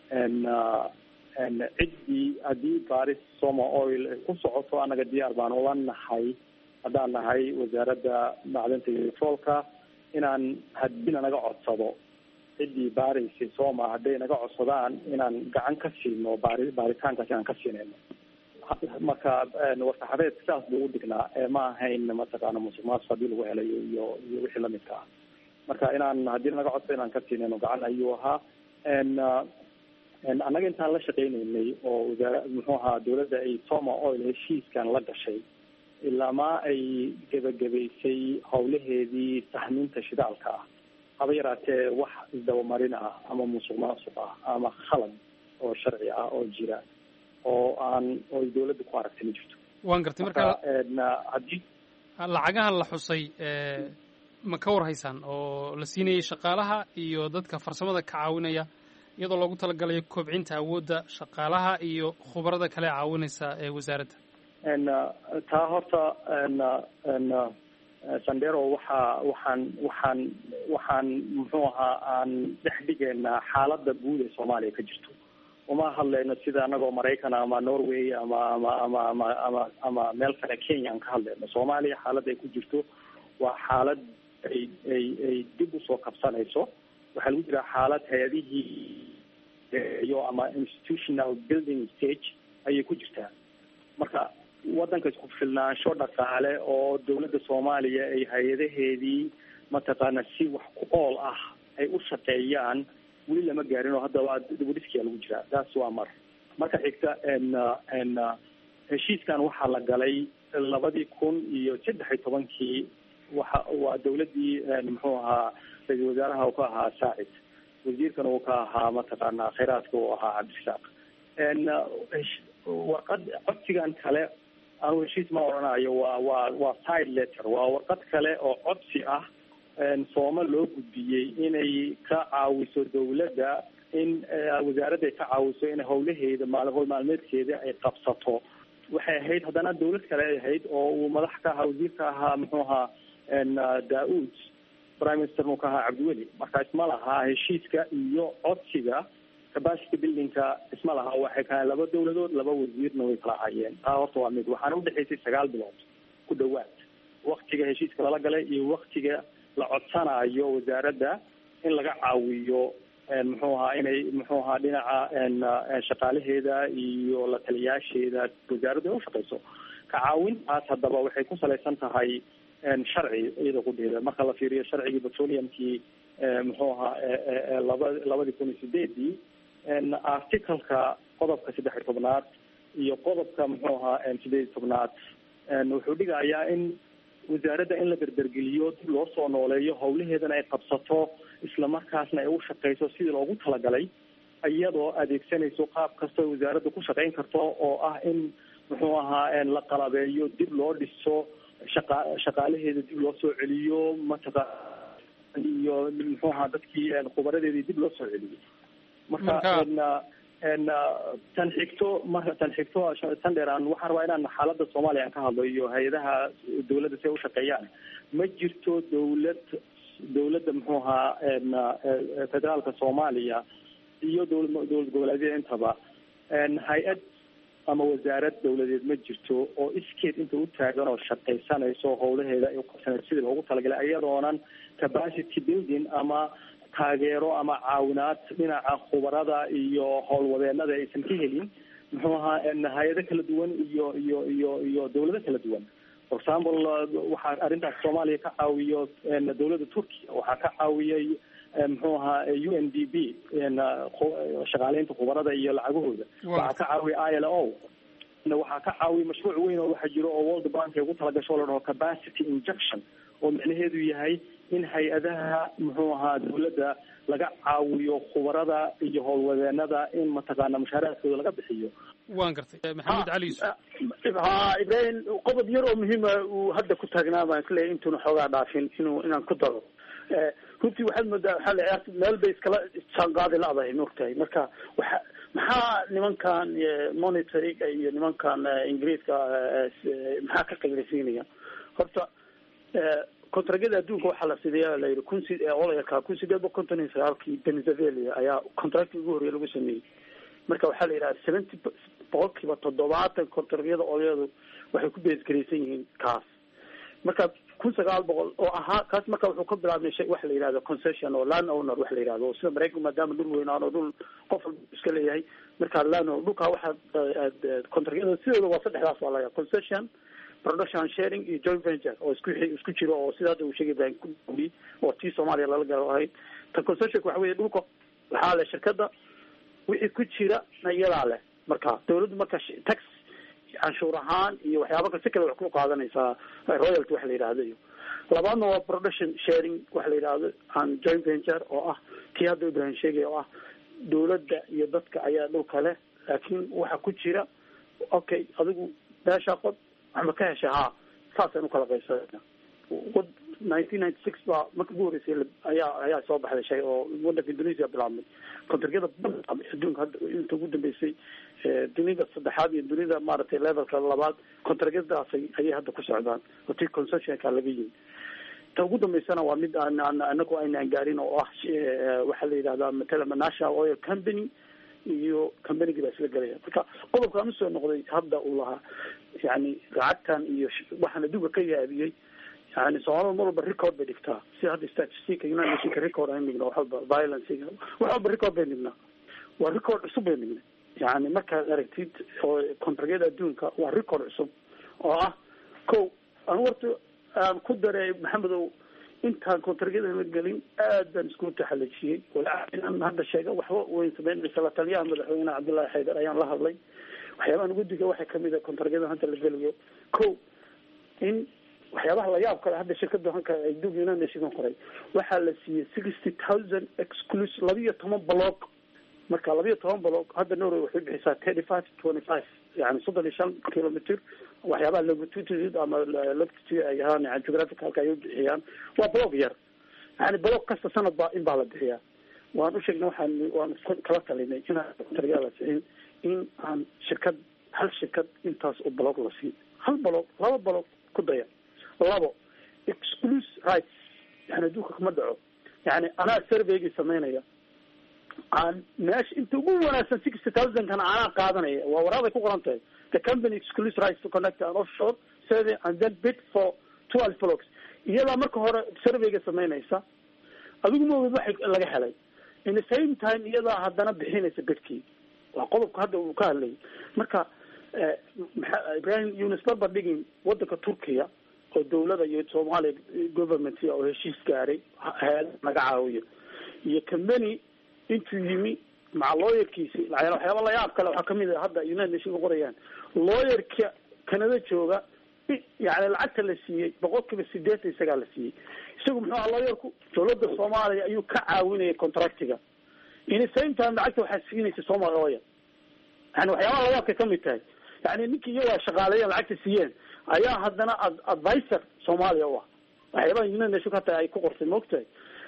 ciddii haddii baris soma oil ay ku socoto annaga diyaar baan ula nahay haddaan nahay wasaaradda macdinta iyo petroolka inaan haddiina naga codsado ciddii baaraysa soma hadday naga codsadaan inaan gacan ka siino baari baaritaankaas inaan ka siinayno marka warsaxabeed sidaas buu u dignaa ma ahayn mataqaana musuq maasuq hadii lagu helayo iyo iyo wixii lamidka ah marka inaan haddii naga codsado inaan ka siinayno gacan ayuu ahaa annaga intaan la shaqeyneynay oo wasaara muxuu ahaa dawladda ay soma oil heshiiskan la gashay ilaamaa ay gebagabaysay howlaheedii sahminta shidaalka ah haba yaraatee wax isdabamarin ah ama musuq maasuq ah ama khalad oo sharci ah oo jira oo aan oo dawladda ku aragtay ma jirto waan gartay marka haddii lacagahan la xusay ma ka war haysaan oo la siinayay shaqaalaha iyo dadka farsamada ka caawinaya iyadoo loogu talagalayo kobcinta awoodda shaqaalaha iyo khubarada kale caawinaysa ee wasaaradda taa horta sandero waxaa waxaan waxaan waxaan muxuu ahaa aan dhex dhigaynaa xaaladda guud ee soomaaliya ka jirto uma hadlayno sida anagoo maraykan ama norway ama ama ama ama ama ama meel kale kenya aan ka hadlayno soomaaliya xaaladda ay ku jirto waa xaalad ay ay ay dib usoo kabsanayso waxaa lagu jiraa xaalad hay-adihii iyo ama institutional building stage ayay ku jirtaa marka waddanka isku filnaansho dhaqaale oo dawladda soomaaliya ay hay-adaheedii mataqaana si wax ku ool ah ay u shaqeeyaan weli lama gaarin oo hadda waa dibudhiskiyaa lagu jiraa taas waa mar marka xigta n heshiiskan waxaa la galay labadii kun iyo saddex iyo tobankii waxa waa dawladdii muxuu ahaa ra-isul wasaaraha uu ka ahaa saacid wasiirkana uu ka ahaa mataqaana khayraadka uu ahaa cabdirasaaq warqad codsigan kale anu heshiis ma oranayo waa waa waa side letter waa warqad kale oo codsi ah sooma loo gudbiyey inay ka caawiso dawladda in wasaaradda ay ka caawiso in howlaheeda maal howl maalmeedkeeda ay qabsato waxay ahayd haddana dawlad kale ay ahayd oo uu madax ka ahaa wasiirka ahaa muxuu ahaa da-uud prime minister uu ka ahaa cabdiweli marka isma lahaa heshiiska iyo codsiga capacity buildingka isma laha waxay kahaan laba dawladood laba wasiirna way kala hayeen taa horta waa mid waxaana udhexaysay sagaal bilood ku dhawaad waktiga heshiiska lala galay iyo waktiga la codsanayo wasaaradda in laga caawiyo muxuu ahaa inay muxuu ahaa dhinaca shaqaalaheeda iyo la taliyaasheeda wasaaraddu ay ushaqeyso ka caawintaas haddaba waxay ku salaysan tahay sharci iyada kudheeda marka la fiiriyo sharcigii petroleumkii muxuu ahaa laba labadii kun iyo sideedii articalka qodobka saddex iyo tobnaad iyo qodobka muxuu ahaa sideed iyo tobnaad wuxuu dhigayaa in wasaaradda in la berbergeliyo dib loo soo nooleeyo howlaheedana ay qabsato islamarkaasna ay u shaqeyso sidii loogu talagalay iyadoo adeegsanayso qaab kasta wasaaradda ku shaqeyn karto oo ah in muxuu ahaa la qalabeeyo dib loo dhiso shaqa shaqaalaheeda dib loo soo celiyo mataqa iyo muxuu ahaa dadkii khubaradeedii dib loo soo celiyo marka tan xigto marka tan xigto tan dheer aan waxaan rabaa inaan xaaladda soomaaliya aan ka hadlo iyo hay-adaha dawladda si ay ushaqeeyaan ma jirto dawlad dawladda muxuu ahaa federaalka soomaaliya iyo dowla dowlad goboleedyada intaba hay-ad ama wasaarad dawladeed ma jirto oo iskeed inta u taagan oo shaqaysanayso howlaheeda ay uqabsanayso sidii loogu talagalay iyadoonan capacity building ama taageero ama caawinaad dhinaca khubarada iyo howlwadeenada aysan ka helin muxuu ahaa hay-ado kala duwan iyo iyo iyo iyo dawlado kala duwan for example waxaa arrintaas soomaaliya ka caawiyo dawladda turkiya waxaa ka caawiyay muxuu ahaa u n d b shaqaaleynta khubarada iyo lacagahooda waxaa ka caawiya i l o waxaa ka caawiya mashruuc weyn oo waxaa jiro oo world bank ay ugu talagasho o la dhaho capacity injection oo micnaheedu yahay in hay-adaha muxuu ahaa dawladda laga caawiyo khubarada iyo howlwadeenada in mataqaana mushaaraadkooda laga bixiyo waan gartay maxamed cali yuusuf ha ibrahim qodob yar oo muhiima uu hadda ku taagnaa baan isleeyahy intuuna xoogaa dhaafin inuu inaan ku daro runtii waxaad moodaa waxaa la meel bay iskala jaanqaadi la-dahay maogtahay marka waxa maxaa nimankan monitoring iyo nimankan ingiriiska maxaa ka qaylasiinaya horta contragyada adduunka waxaa la sideeya la yidhi kun si olayaka kun sideed boqol konton iyo sagaalkii venezuela ayaa contracti ugu horreya lagu sameeyey marka waxaa la yidhaha seventy boqolkiiba toddobaatan contragyada olayadu waxay ku beesgaraysan yihiin kaas marka kun sagaal boqol oo ahaa kaas marka wuxuu ka bilaabmay shay waxa la yidhahdo concession oo land owner waxa la yidhahdo sida maraykanku maadaama dhul weynaan oo dhul qof walba iska leeyahay marka land owner dhulkaa waxaa contragyada sidooda waa saddexdaas waa laga concession production sharing iyo joint venture oo isku isku jiro oo sida hadda uu sheegay baan ku dhowiyey oo tii soomaaliya lala galo ahayd tan concessionka waxa weeye dhulka waxaa leh shirkadda wixii ku jira na iyadaa leh marka dawladdu marka tax canshuur ahaan iyo waxyaaba kale si kale wax ku qaadanaysaa royalty waxa la yidhahdo iyo labaadna waa production sharing waxa la yidhahdo an joint venture oo ah kii hadda ibrahim sheegay oo ah dawladda iyo dadka ayaa dhulka leh laakiin waxa ku jira okay adigu meesha qod waxba ka hesha ha saasaan ukala qaybsanayna nineteen ninety six baa marka ugu horreysay ayaa ayaa soo baxday shay oo wadanka indonesia bilaabmay kontargyada adduunka hadda inta ugu dambeysay dunida saddexaad iyo dunida maaragtay levelka labaad kontargyadaasay ayay hadda ku socdaan oo tii concessionka laga yimi ta ugu dambeysana waa mid aan aan anagu aynaan gaarin oo ah waxaa la yidhahdaa matala national oil company iyo combanygii baa isla gelaya marka qodobkaan usoo noqday hadda uu lahaa yani lacagtan iyo waxaan adduunka ka yaabiyey yani soomaalida mar walba record bay dhigtaa si hadda statistica united nationka record aan dhigno wax walba violencega wax walba record bay dhignaa waa record cusub bay dhignay yani markaad aragtid oo contragyada adduunka waa record cusub oo ah ko aan warta aan ku daray maxamedow intaan contragyada la gelin aad baan isku taxalajiyey inaan hadda sheega waxba weyn sameyn mise la taliyaha madaxweyne cabdullahi xaydar ayaan la hadlay waxyaabahan guddiga waxaa kamid a contragyada hadda la gelayo ko in waxyaabaha layaab kale hadda shirkada hanka dug united nation qoray waxaa la siiyey sixty thousand exclus labiyo toban block marka labiyo toban block hadda norway waxay bixisaa thirty five twenty five yani soddon iyo shan kilometer waxyaabaha longitude ama latitude ay ahaan yani geographicalka ay ubixiyaan waa block yar yani block kasta sanad baa in baa la bixiyaa waan u sheegnay waxaan waan kala talinay inaan contragyada la siin in aan shirkad hal shirkad intaas oo block la siin hal block laba block ku daya labo excluse rights yani adduunka kama dhaco yani anaa surveygii sameynaya aan meesha inta ugu wanaagsan sixty thousand kana anaa qaadanaya waa waraaday ku qoran tahay the company excluse rights to connect an offshore survey and then bid for twelve blocks iyadaa marka hore surveyga sameynaysa adigu maogeed waxa laga helay in the same time iyadaa haddana bixinaysa bidkii waa qodobka hadda uu ka hadlayay marka ibrahim yunis barbar dhigin wadanka turkiya oo dawlada iyo soomaaliya government oo heshiis gaaray heel naga caawiyo iyo company intuu yimi maca lawyerkiisi waxyaaba layaab kale waxaa kamid a hadda united nation ka qorayaan lawyerka canada jooga yani lacagta la siiyey boqol kiiba sideetan isagaa la siiyey isagu muxuu aha lawyerku dawladda soomaaliya ayuu ka caawinayay contractiga in the same time lacagta waxaa siinaysa somal oil yani waxyaabaha layaabkay kamid tahay yani ninkii iyagaa shaqaaleeyeen lacagta siiyeen ayaa haddana advisor soomaaliya u ah waxyaabaha united nation hata ay ku qortay maogtahay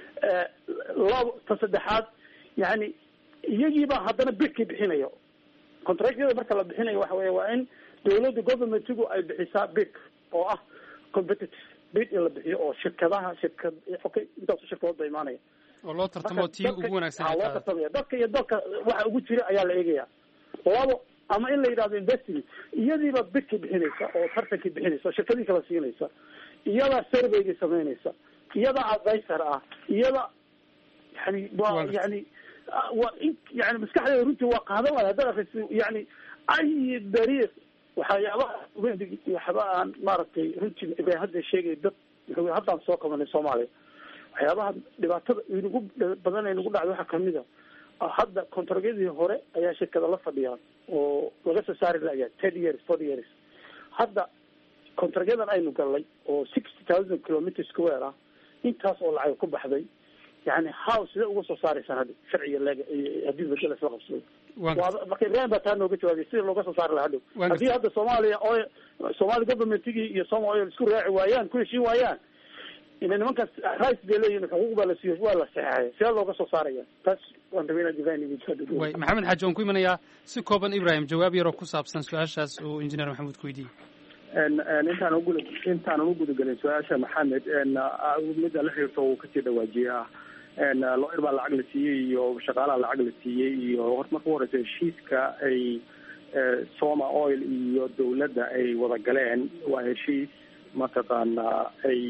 labo ta saddexaad yani iyagiibaa haddana bidkii bixinaya contractyada marka la bixinayo waxa weya waa in dawladda governmentigu ay bixisaa bid oo ah competitive bid in la bixiyo oo shirkadaha shirkad okay intaasu shirkadood ba imaanaya oo loo tartamo tii ugu wanaagsan ay loo qaadato tartamaya dadka iyo dalka waxa ugu jira ayaa la eegaya labo ama in la yidhahdo investment iyadiiba bidkii bixinaysa oo tartankii bixinaysa oo shirkadii kala siinaysa iyadaa surveygii samaynaysa iyadaa advisor ah iyada yani waa yani waa in yani maskaxdeeda runtii waa qaadan lahay haddaad akriso yani ay dariiq waxyaabaha waxba aan maaragtay runtii bay hadda sheegay dad wuxuu haddaan soo qabanay soomaaliya waxyaabaha dhibaatada inagu badan ee nagu dhacday waxaa kamid a hadda contragyadii hore ayaa shirkada la fadhiyaan oo laga soo saari layaa ten years forty years hadda contragyadan aynu galnay oo sixty thousand kilometer square ah intaas oo lacag ku baxday yani how sidee uga soo saaraysaan hadda sharciga leg haddii bedel isla qabsado waa marka ibrahim baa taa nooga jawaabay sida looga soo saari lahaa hadhow Waan haddii hadda soomaaliya oil soomaali governmentigii iyo soma oil isku raaci waayaan ku heshiin waayaan ina nimankaas rights bay leeyihin xuquuq baa la siiyo waa la saxeexaya sidee looga soo saaraya taas waan rabay inaan divine image hadda way maxamed xaaji waan ku imanayaa si kooban ibrahim jawaab yaroo ku saabsan su-aashaas uu injineer maxamuud ku weydiiyey intaan uguda intaanan u gudagelin su-aasha maxamed midda la xiriirto uu kasii dhawaajiyaa lawyer baa lacag la siiyey iyo shaqaalaha lacag la siiyey iyo horta marka u horeysa heshiiska ay soma oil iyo dawladda ay wada galeen waa heshiis mataqaana ay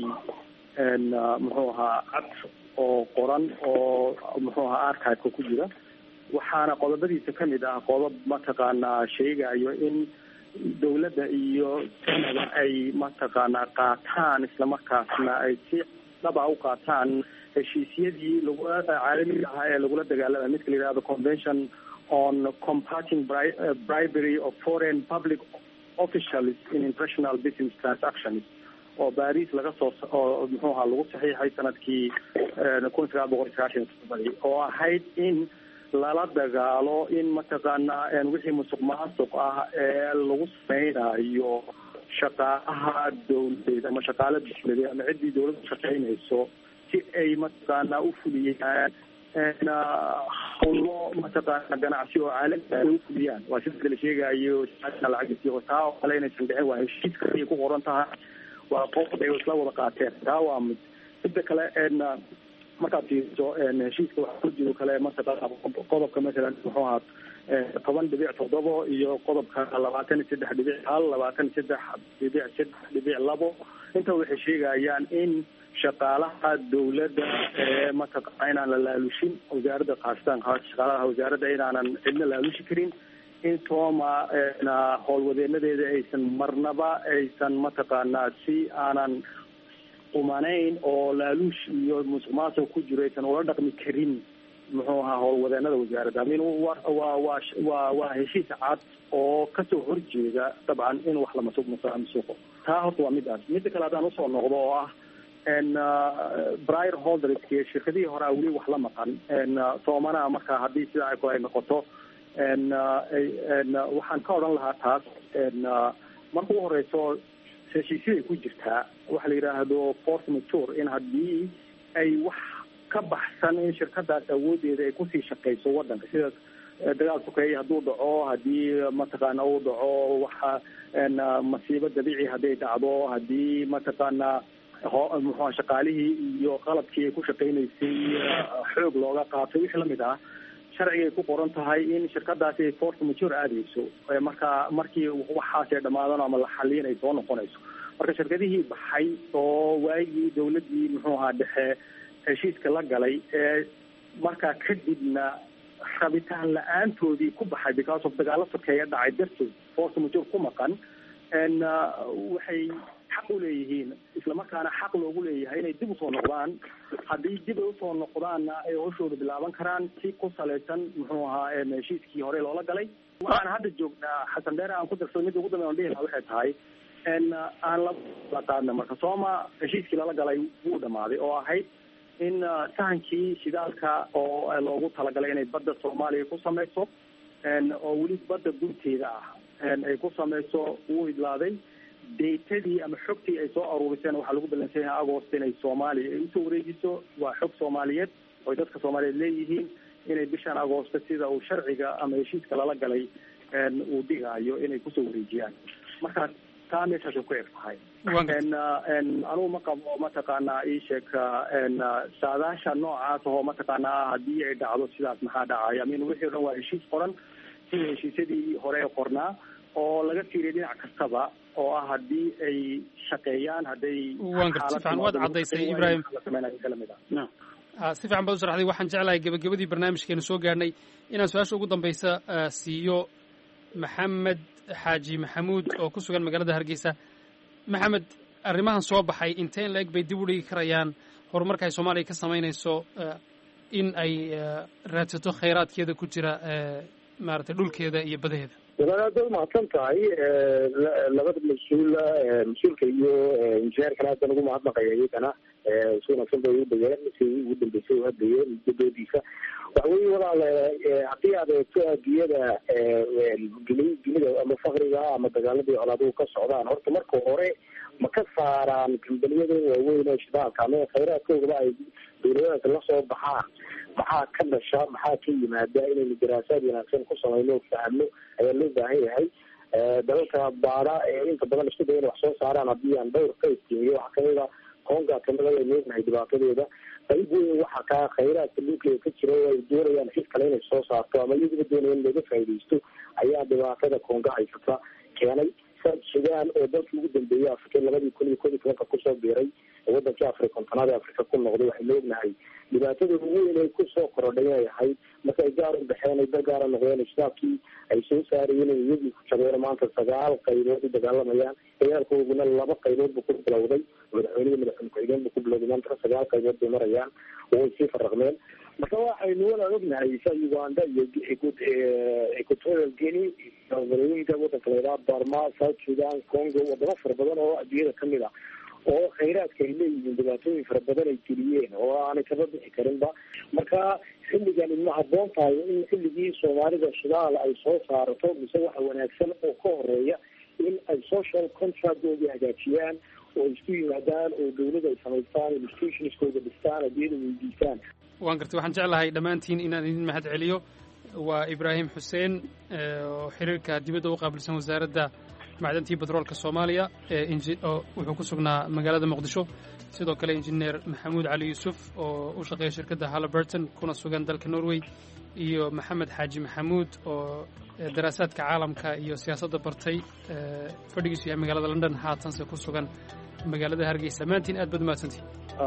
muxuu ahaa cad oo qoran oo muxuu ahaa archiveka ku jira waxaana qodobadiisa kamid ah qodob mataqaana sheegayo in dawladda iyo sanada ay mataqaana qaataan islamarkaasna ay si dhaba u qaataan heshiisyadii lagu caalamiga ahaa ee lagula dagaalamay midka la yihahdo convention on combating bri- uh, bribery of foreign public officials in international business transactions oo baris laga soo oo muxuu ahaa lagu saxiixay sanadkii kun sagaal boqol sagaashan iyo todobadii oo ahayd in lala dagaalo in mataqaana wixii musuq maasuq ah ee lagu sameynayo shaqaalaha dawladeed ama shaqaale dawladeed ama ciddii dawladda shaqeynayso si ay mataqaana u fuliyaan hawlo mataqaana ganacsi oo caalami ay u fuliyaan waa sida la sheegayo lacagisiyo taa oo kale inaysan dhicin waa heshiiska ayay ku qoran tahay waa qodob ay isla wada qaateen taa waa mid midda kale markaad fiiriso heshiiska waxaa ku jiro kale mataqaana qodobka masalan muxuu ahaa toban dhibic toddobo iyo qodobka labaatan iyo saddex dhibic hal labaatan iyo saddex dhibic saddex dhibic labo inta waxay sheegayaan in shaqaalaha dawladda ee mataqaana inaan la laalushin wasaaradda khaasatan shaqaalaha wasaaradda inaanan cidna laalushi karin in sooma howlwadeenadeeda aysan marnaba aysan mataqaanaa si aanan umanayn oo laaluush iyo musuq maasuq ku jiro aysan ula dhaqmi karin muxuu ahaa howlwadeenada wasaaradda amin wa waa waa waa waa heshiis cad oo kasoo horjeeda dabcan in wax la masuq masuqo taa horta waa midaas midda kale haddaan usoo noqdo oo ah brier holdersk shirkadihii horea weli wax la maqan soomanaha marka haddii sidaa ay kale ay noqoto waxaan ka odhan lahaa taas marka u horeyso heshiisyaday ku jirtaa waxa la yidhaahdo force mature in haddii ay wax ka baxsan in shirkadaas awoodeeda ay kusii shaqeyso wadanka sida dagaal sokeeye hadduu dhaco haddii mataqaana uu dhaco waxa masiibo dabiici hadday dhacdo haddii mataqaana muxua shaqaalihii iyo qalabkii ay ku shaqeynaysay xoog looga qaatay wixii lamid ah sharcigay ku qoran tahay in shirkadaasi ay force mature aadeyso marka markii waxaas ay dhamaadaan ama la xaliin ay soo noqonayso marka shirkadihii baxay oo waagii dawladii muxuu ahaa dhexe heshiiska la galay ee markaa kadibna rabitaan la-aantoodii ku baxay because of dagaalo sokeeya dhacay dartood force mature ku maqan waxay xaq u leeyihiin islamarkaana xaq loogu leeyahay inay dib usoo noqdaan haddii dib ay usoo noqdaanna ay hawshooda bilaaban karaan si ku salaysan muxuu ahaa heshiiskii hore loola galay waxaan hadda joognaa xasan dheere aan ku darsado midda ugu dambeyn on dhihi lahaa waxay tahay aan la qaadna marka sooma heshiiskii lala galay wuu dhamaaday oo ahayd in sahankii shidaalka oo loogu talagalay inay badda soomaaliya ku sameyso oo weli badda gunteeda ah ay ku sameyso wuu idlaaday datadii ama xogtii ay soo aruuriseen waxaa lagu balansan yahay agost inay soomaaliya ay usoo wareegiso waa xog soomaaliyeed oy dadka soomaaliyeed leeyihiin inay bishan agoosta sida uu sharciga ama heshiiska lala galay uu dhigaayo inay kusoo wareejiyaan marka taa meeshaasay ku eg tahay anugu ma qabo mataqaanaa isheeg saadaasha noocaas oo mataqaanaa haddii ay dhacdo sidaas maxaa dhacaya amin wixii o dhan waa heshiis qoran sida heshiisyadii hore ee qornaa oo laga fiiriya dhinac kastaba oo ah haddii ay shaqeeyaan hadday waan garta si fiican waad caddaysay ibrahim kalamid ah si fiican baad u sharaxday waxaan jeclahay gebagabadii barnaamijkeenu soo gaarhnay inaan su-aasha ugu dambaysa siiyo maxamed xaaji maxamuud oo ku sugan magaalada hargeysa maxamed arrimahan soo baxay inteen la-eg bay dib u dhigi karayaan horumarka ay soomaaliya ka samaynayso in ay raadsato khayraadkeeda ku jira maaragtay dhulkeeda iyo badaheeda walaal aad baad mahadsan tahay labada mas-uula mas-uulka iyo injineerkana haddan ugu mahadnaqaya iyagana si wanaagsan bay u dhageen si ugu dambeysay u hadlayeen muddadoodiisa waxa weye walaal haddii aad eegto adduunyada dunida ama fakriga ama dagaaladii colaaduhu ka socdaan horta marka hore ma ka saaraan kambaniyada waaweyn oo shidaalka ama khayraadkoogaba ay dawladadaas la soo baxaan maxaa ka dhasha maxaa ka yimaada inaynu daraasaad wanaagsan ku samayno o fahno ayaa loo baahan yahay dalalka baada ee inta badan isku daya ina wax soo saaraan haddii aan dhowr ka iftiimiyo waxaa kamida konga kamida waynu ognahay dhibaatadeeda qayb weyn waxa kaa khayraadka dhulkeeda ka jira oo ay doonayaan cid kale inay soo saarto ama iyaguba doonaya in looga faaidaysto ayaa dhibaatada konga haysata keenay south sudan oo dalkii ugu dambeeyay africa labadii kun iyo kod iyo tobanka kusoo biiray wadankii afari kontonaad ee africa ku noqday waxaynu ognahay dhibaatada ugu weyn ay kusoo korodhay inay ahayd marka ay gaar u baxeen ay dal gaara noqdeen shitaabkii ay soo saarayeen in iyagii ku jabeen maanta sagaal qaybood u dagaalamayaan dagaalkooduna laba qaybood buu ku bilowday madaxweynihi madaxweyne ku-xigeen buu ku bilowday maantana sagaal qaybood bay marayaan oo way sii faraqmeen marka waxaynu wala ognahay sa uganda iyo equatorial guinea magaalooyinka wadanka layidhaha barma south sudan congo wadamo fara badan oo adduunyada kamid ah oo khayraadka ay leeyihiin dhibaatooyin fara badan ay geliyeen oo aanay kaba bixi karinba marka xilligan ma habboon tahay in xilligii soomaalida shidaal ay soo saarato mise waxa wanaagsan oo ka horeeya in ay social contractooda hagaajiyaan oo isku yimaadaan oo dawlada ay samaystaan institutionskooda dhistaan adiyada weydiistaan waan gartay waxaan jeclahay dhammaantiin inaan idin mahad celiyo waa ibraahim xuseen oo xiriirka dibadda u qaabilsan wasaaradda macdantii batroolka soomaaliya oo wuxuu ku sugnaa magaalada muqdisho sidoo kale injineer maxamuud cali yuusuf oo u shaqeeya shirkadda halliburton kuna sugan dalka norway iyo maxamed xaaji maxamuud oo daraasaadka caalamka iyo siyaasadda bartay fadhigiisu yahay magaalada london haatanse ku sugan magaalada hargeysa dhammaantiin aad baad umahadsantihin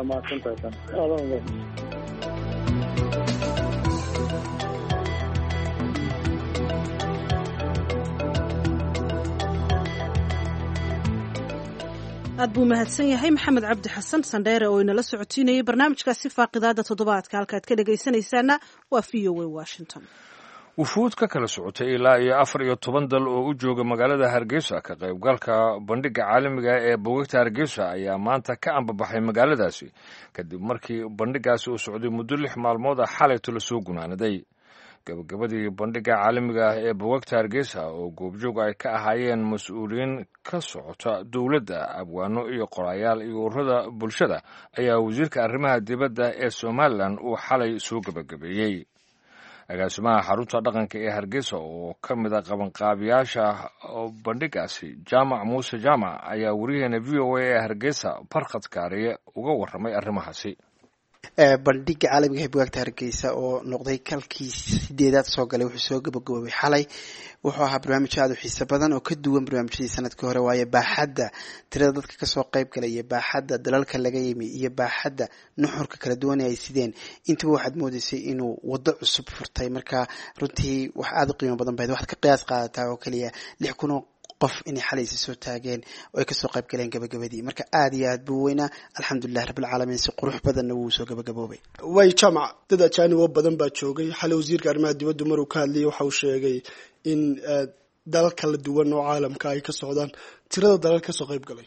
aad buu mahadsan yahay maxamed cabdi xasan sandheere oo inala socotiinayay barnaamijkaasi faaqidaada toddobaadka halkaad ka dhegaysanaysaana waa v o a washington wufuud ka kala socotay ilaa iyo afar iyo toban dal oo u jooga magaalada hargeysa ka qaybgalka bandhigga caalamiga ee bogagta hargeysa ayaa maanta ka ambabaxay magaaladaasi kadib markii bandhiggaasi uu socday muddo lix maalmood ah xalayto lasoo gunaanaday gabagabadii bandhigga caalamiga ah ee bogagta hargeysa oo goobjoog ay ka ahaayeen mas-uuliyiin ka socota dowladda abwaano iyo qorayaal iyo ururada bulshada ayaa wasiirka arrimaha dibadda ee somalilan uu xalay soo gabagabeeyey agaasimaha xarunta dhaqanka ee hargeysa oo ka mid a qabanqaabiyaasha bandhiggaasi jaamac muuse jaamac ayaa wariyaheena v o a ee hargeysa barkhad kaariye uga warramay arrimahaasi bandhiga caalamiga ee bugaagta hargeysa oo noqday kalkii sideedaad soo galay wuxuu soo gabagaboobay xalay wuxuu ahaa barnaamij aada u xiiso badan oo ka duwan barnaamijyadii sanadkii hore waayo baaxadda tirada dadka kasoo qayb galay iyo baaxadda dalalka laga yimi iyo baaxadda nuxurka kala duwan ee ay sideen intaba waxaad moodeysay inuu waddo cusub furtay marka runtii wax aada u qiimo badan bahayd waxaad ka qiyaas qaadataa oo keliya lix kun oo qof inay xalaysi soo taageen oo ay kasoo qayb galeen gabagabadii marka aada iyo aad buu weynaa alxamdulilahi rabbilcaalamiin si qurux badanna wuu soo gabagaboobay way jamac dad ajaanib oo badan baa joogay xalay wasiirka arrimaha dibaddu maruu ka hadlayay waxa uu sheegay in dalal kala duwan oo caalamka ay ka socdaan tirada dalal kasoo qayb galay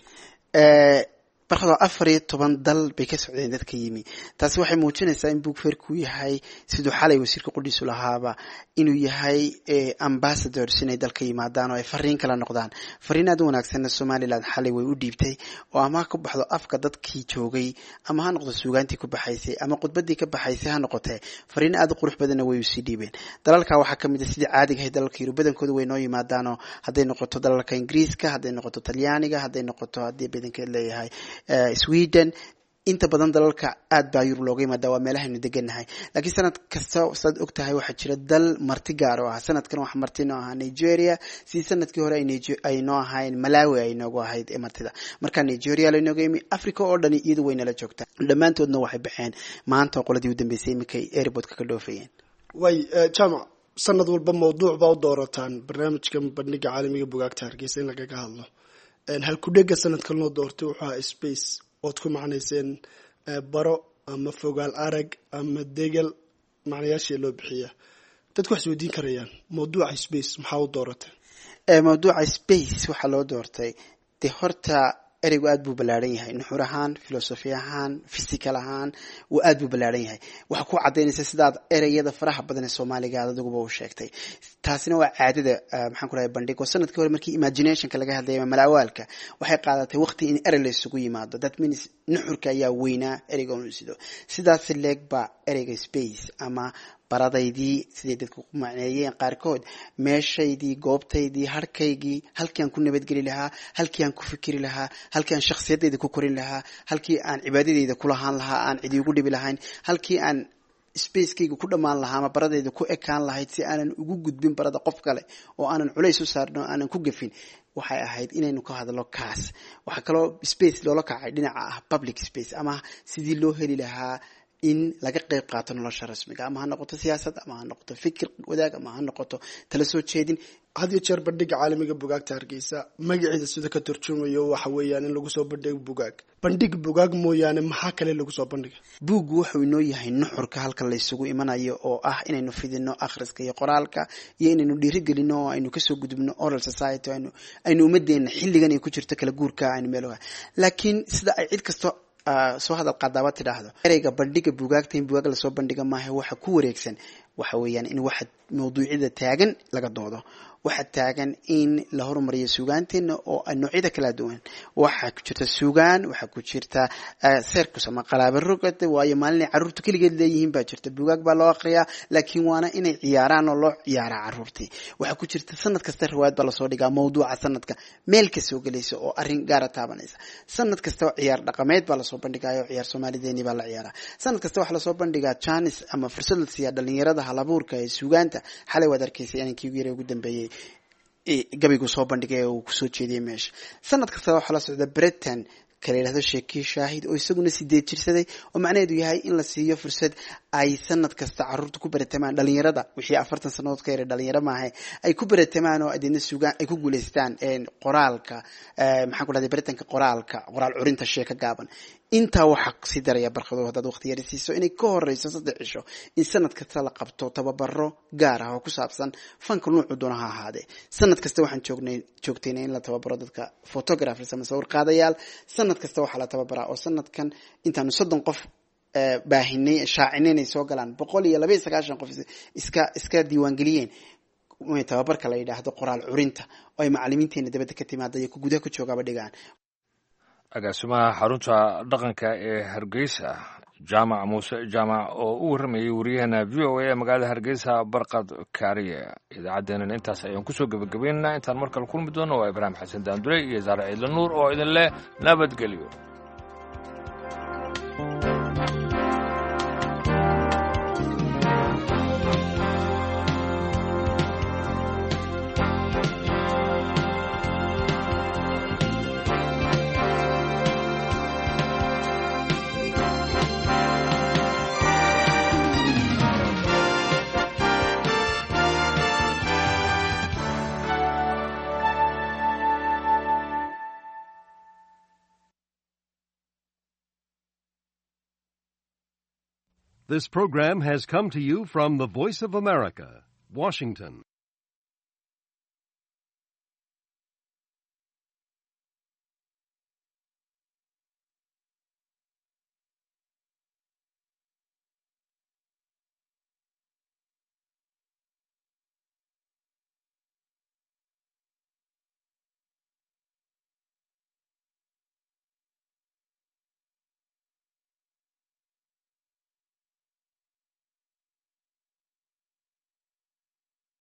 barkadoo afar iyo toban dal bay ka socdeen dadka yimi taasi waxay muujinaysaa in buugferku yahay siduu xalay wasiirka qudhiisu lahaaba inuu yahay ambassadors inay dalka yimaadaan oo ay fariin kala noqdaan fariin aad u wanaagsanna somalilan xalay way u dhiibtay oo ama ha ku baxdo afka dadkii joogay ama ha noqdo suugaantii ku baxaysay ama khudbadii ka baxaysay ha noqotee fariin aad u qurux badanna way usii dhiibeen dalalka waxaa kamid a sidii caadiga ahay dalalka yurub badankooda way noo yimaadaanoo hadday noqoto dalalka ingiriiska hadday noqoto talyaaniga hadday noqoto haddii badankeed leeyahay sweden inta badan dalalka aad baa yurub looga yimaada waa meelahaynu degannahay laakiin sanad kasta saad og tahay waxaa jira dal marti gaar oo ah sanadkan wax marti noo ahaa nigeria si sanadkii hore ay noo ahayn malawi ay noogu ahayd ee martida marka nigeria laynooga yimi africa oo dhani iyadu way nala joogtaa dhammaantoodna waxay baxeen maanta oo qoladii u dambeysay iminkay airportka ka dhoofayeen way jamac sanad walba mawduuc baa u doorataan barnaamijka bandhiga caalamiga bugaagta hargeysa in lagaga hadlo halkudhega sanadkan loo doortay wuxuu ahaa space ood ku macnayseen baro ama fogaal arag ama degel macnayaashii loo bixiya dadku wax isweydiin karayaan mawduuca space maxaa u dooratay mawduuca space waxaa loo doortay dee horta ereygu aad buu ballaaran yahay nuxur ahaan filosofi ahaan physical ahaan wuu aad buu ballaaran yahay waxaa ku cadaynaysa sidaad ereyada faraha badan ee soomaaliga aad adiguba u sheegtay taasina waa caadada maxaan ku dhahay bandhig oo sanadkii hore markii imaginationka laga hadlayay ama malaawaalka waxay qaadatay waqti in erey la isugu yimaado that means nuxurka ayaa weynaa ereyga unu sido sidaas leeg baa ereyga space ama baradaydii siday dadku ku macneeyeen qaarkood meeshaydii goobtaydii harkaygii halkii aan ku nabadgeli lahaa halkii aan ku fikiri lahaa halkii aan shakhsiyadayda ku korin lahaa halkii aan cibaadadayda ku lahaan lahaa aan cidi ugu dhibi lahayn halkii aan spacekayga ku dhammaan lahaa ama baradayda ku ekaan lahayd si aanan ugu gudbin barada qof kale oo aanan culays u saarin oo aanan ku gafin waxay ahayd inaynu ka hadlo kaas waxaa kaloo space loola kacay dhinaca ah public space ama sidii loo heli lahaa in laga qayb qaato nolosha rasmiga ama ha noqoto siyaasad ama ha noqoto fikir wadaag ama ha noqoto tala soo jeedin had iyo jeer bandhiga caalamiga bugaagta hargeysa magaciida sida ka turjumayo waxa weeyaan in lagu soo bandhigo bugaag bandhig bugaag mooyaane maxaa kale lagu soo bandhiga buuggu wuxuu inoo yahay nuxurka halka laysugu imanayo oo ah inaynu fidino akhriska iyo qoraalka iyo inaynu dhiirigelino oo aynu kasoo gudubno oral society aynu aynu ummadeena xilligan ay ku jirto kala guurka aynu meeloha laakiin sida ay cid kasto soo hadal qaadaaba tidhaahdo ereyga bandhiga bugaagta in bugaag lasoo bandhiga maaha waxa ku wareegsan waxa weeyaan in waxa mawduucyada taagan laga doodo waxa taagan in la horumariyo suugaanteena oo noocyada kala duwan waxaa ku jirta suugaan waxaa ku jirta sercus ama qalaaba rogad waayo maalinay carruurtu keligeed leeyihiin baa jirta bugaag baa loo akriyaa laakiin waana inay ciyaaraan oo loo ciyaaraa carruurtii waxaa ku jirta sanad kasta riwaayad baa lasoo dhigaa mawduuca sanadka meel ka soo gelaysa oo arrin gaara taabanaysa sanad kasta ciyaar dhaqameed baa lasoo bandhigayo ciyaar soomaalideeni baa la ciyaaraa sanad kasta waxaa lasoo bandhigaa janis ama fursad la siiyaa dhalinyarada halabuurka ee suugaanta xalay waad arkaysay inankii ugu yara ugu dambeeyey gabaygu soo bandhigay oo uu kusoo jeediyay meesha sanad kasta waxaa la socda britain kala yidhahdo sheekii shaahid oo isaguna sideed jirsaday oo macnaheedu yahay in la siiyo fursad ay sanad kasta caruurta ku baratamaan dhalinyarada wixii afartan sanadood ka yaray dhalinyaro maahe ay ku baratamaan oo adeedna sugaan ay ku guulaystaan qoraalka maxaan ku dhahday baritanka qoraalka qoraal curinta sheeka gaaban intaa waxaa sii daraya barkado haddaad waqti yari siiso inay ka horeyso saddex cisho in sanad kasta la qabto tababaro gaar ah oo ku saabsan fanka nuucu doona ha ahaadee sanad kasta waxaan joognay joogtayna in la tababaro dadka photographers ama sawir qaadayaal sanad kasta waxaa la tababaraa oo sanadkan intaanu soddon qof baahinay shaacinay inay soo galaan boqol iyo laba iyo sagaashan qof iska iska diiwaangeliyeen tababarka la yidhaahdo qoraal curinta oo ay macalimiinteena dabadda ka timaada iyo ku gudaha ku joogaaba dhigaan agaasimaha xarunta dhaqanka ee hargeysa jaamac muuse jaamac oo u warramayay wariyahana v o a ee magaalada hargeysa barqad kaariye idaacaddeenana intaas ayaan kusoo gebagabaynaynaa intaan mar kale kulmi doono waa ibraahim xasan daandure iyo saare ciidla nuur oo idin leh nabadgelyo This program has come to you from the Voice of America, Washington.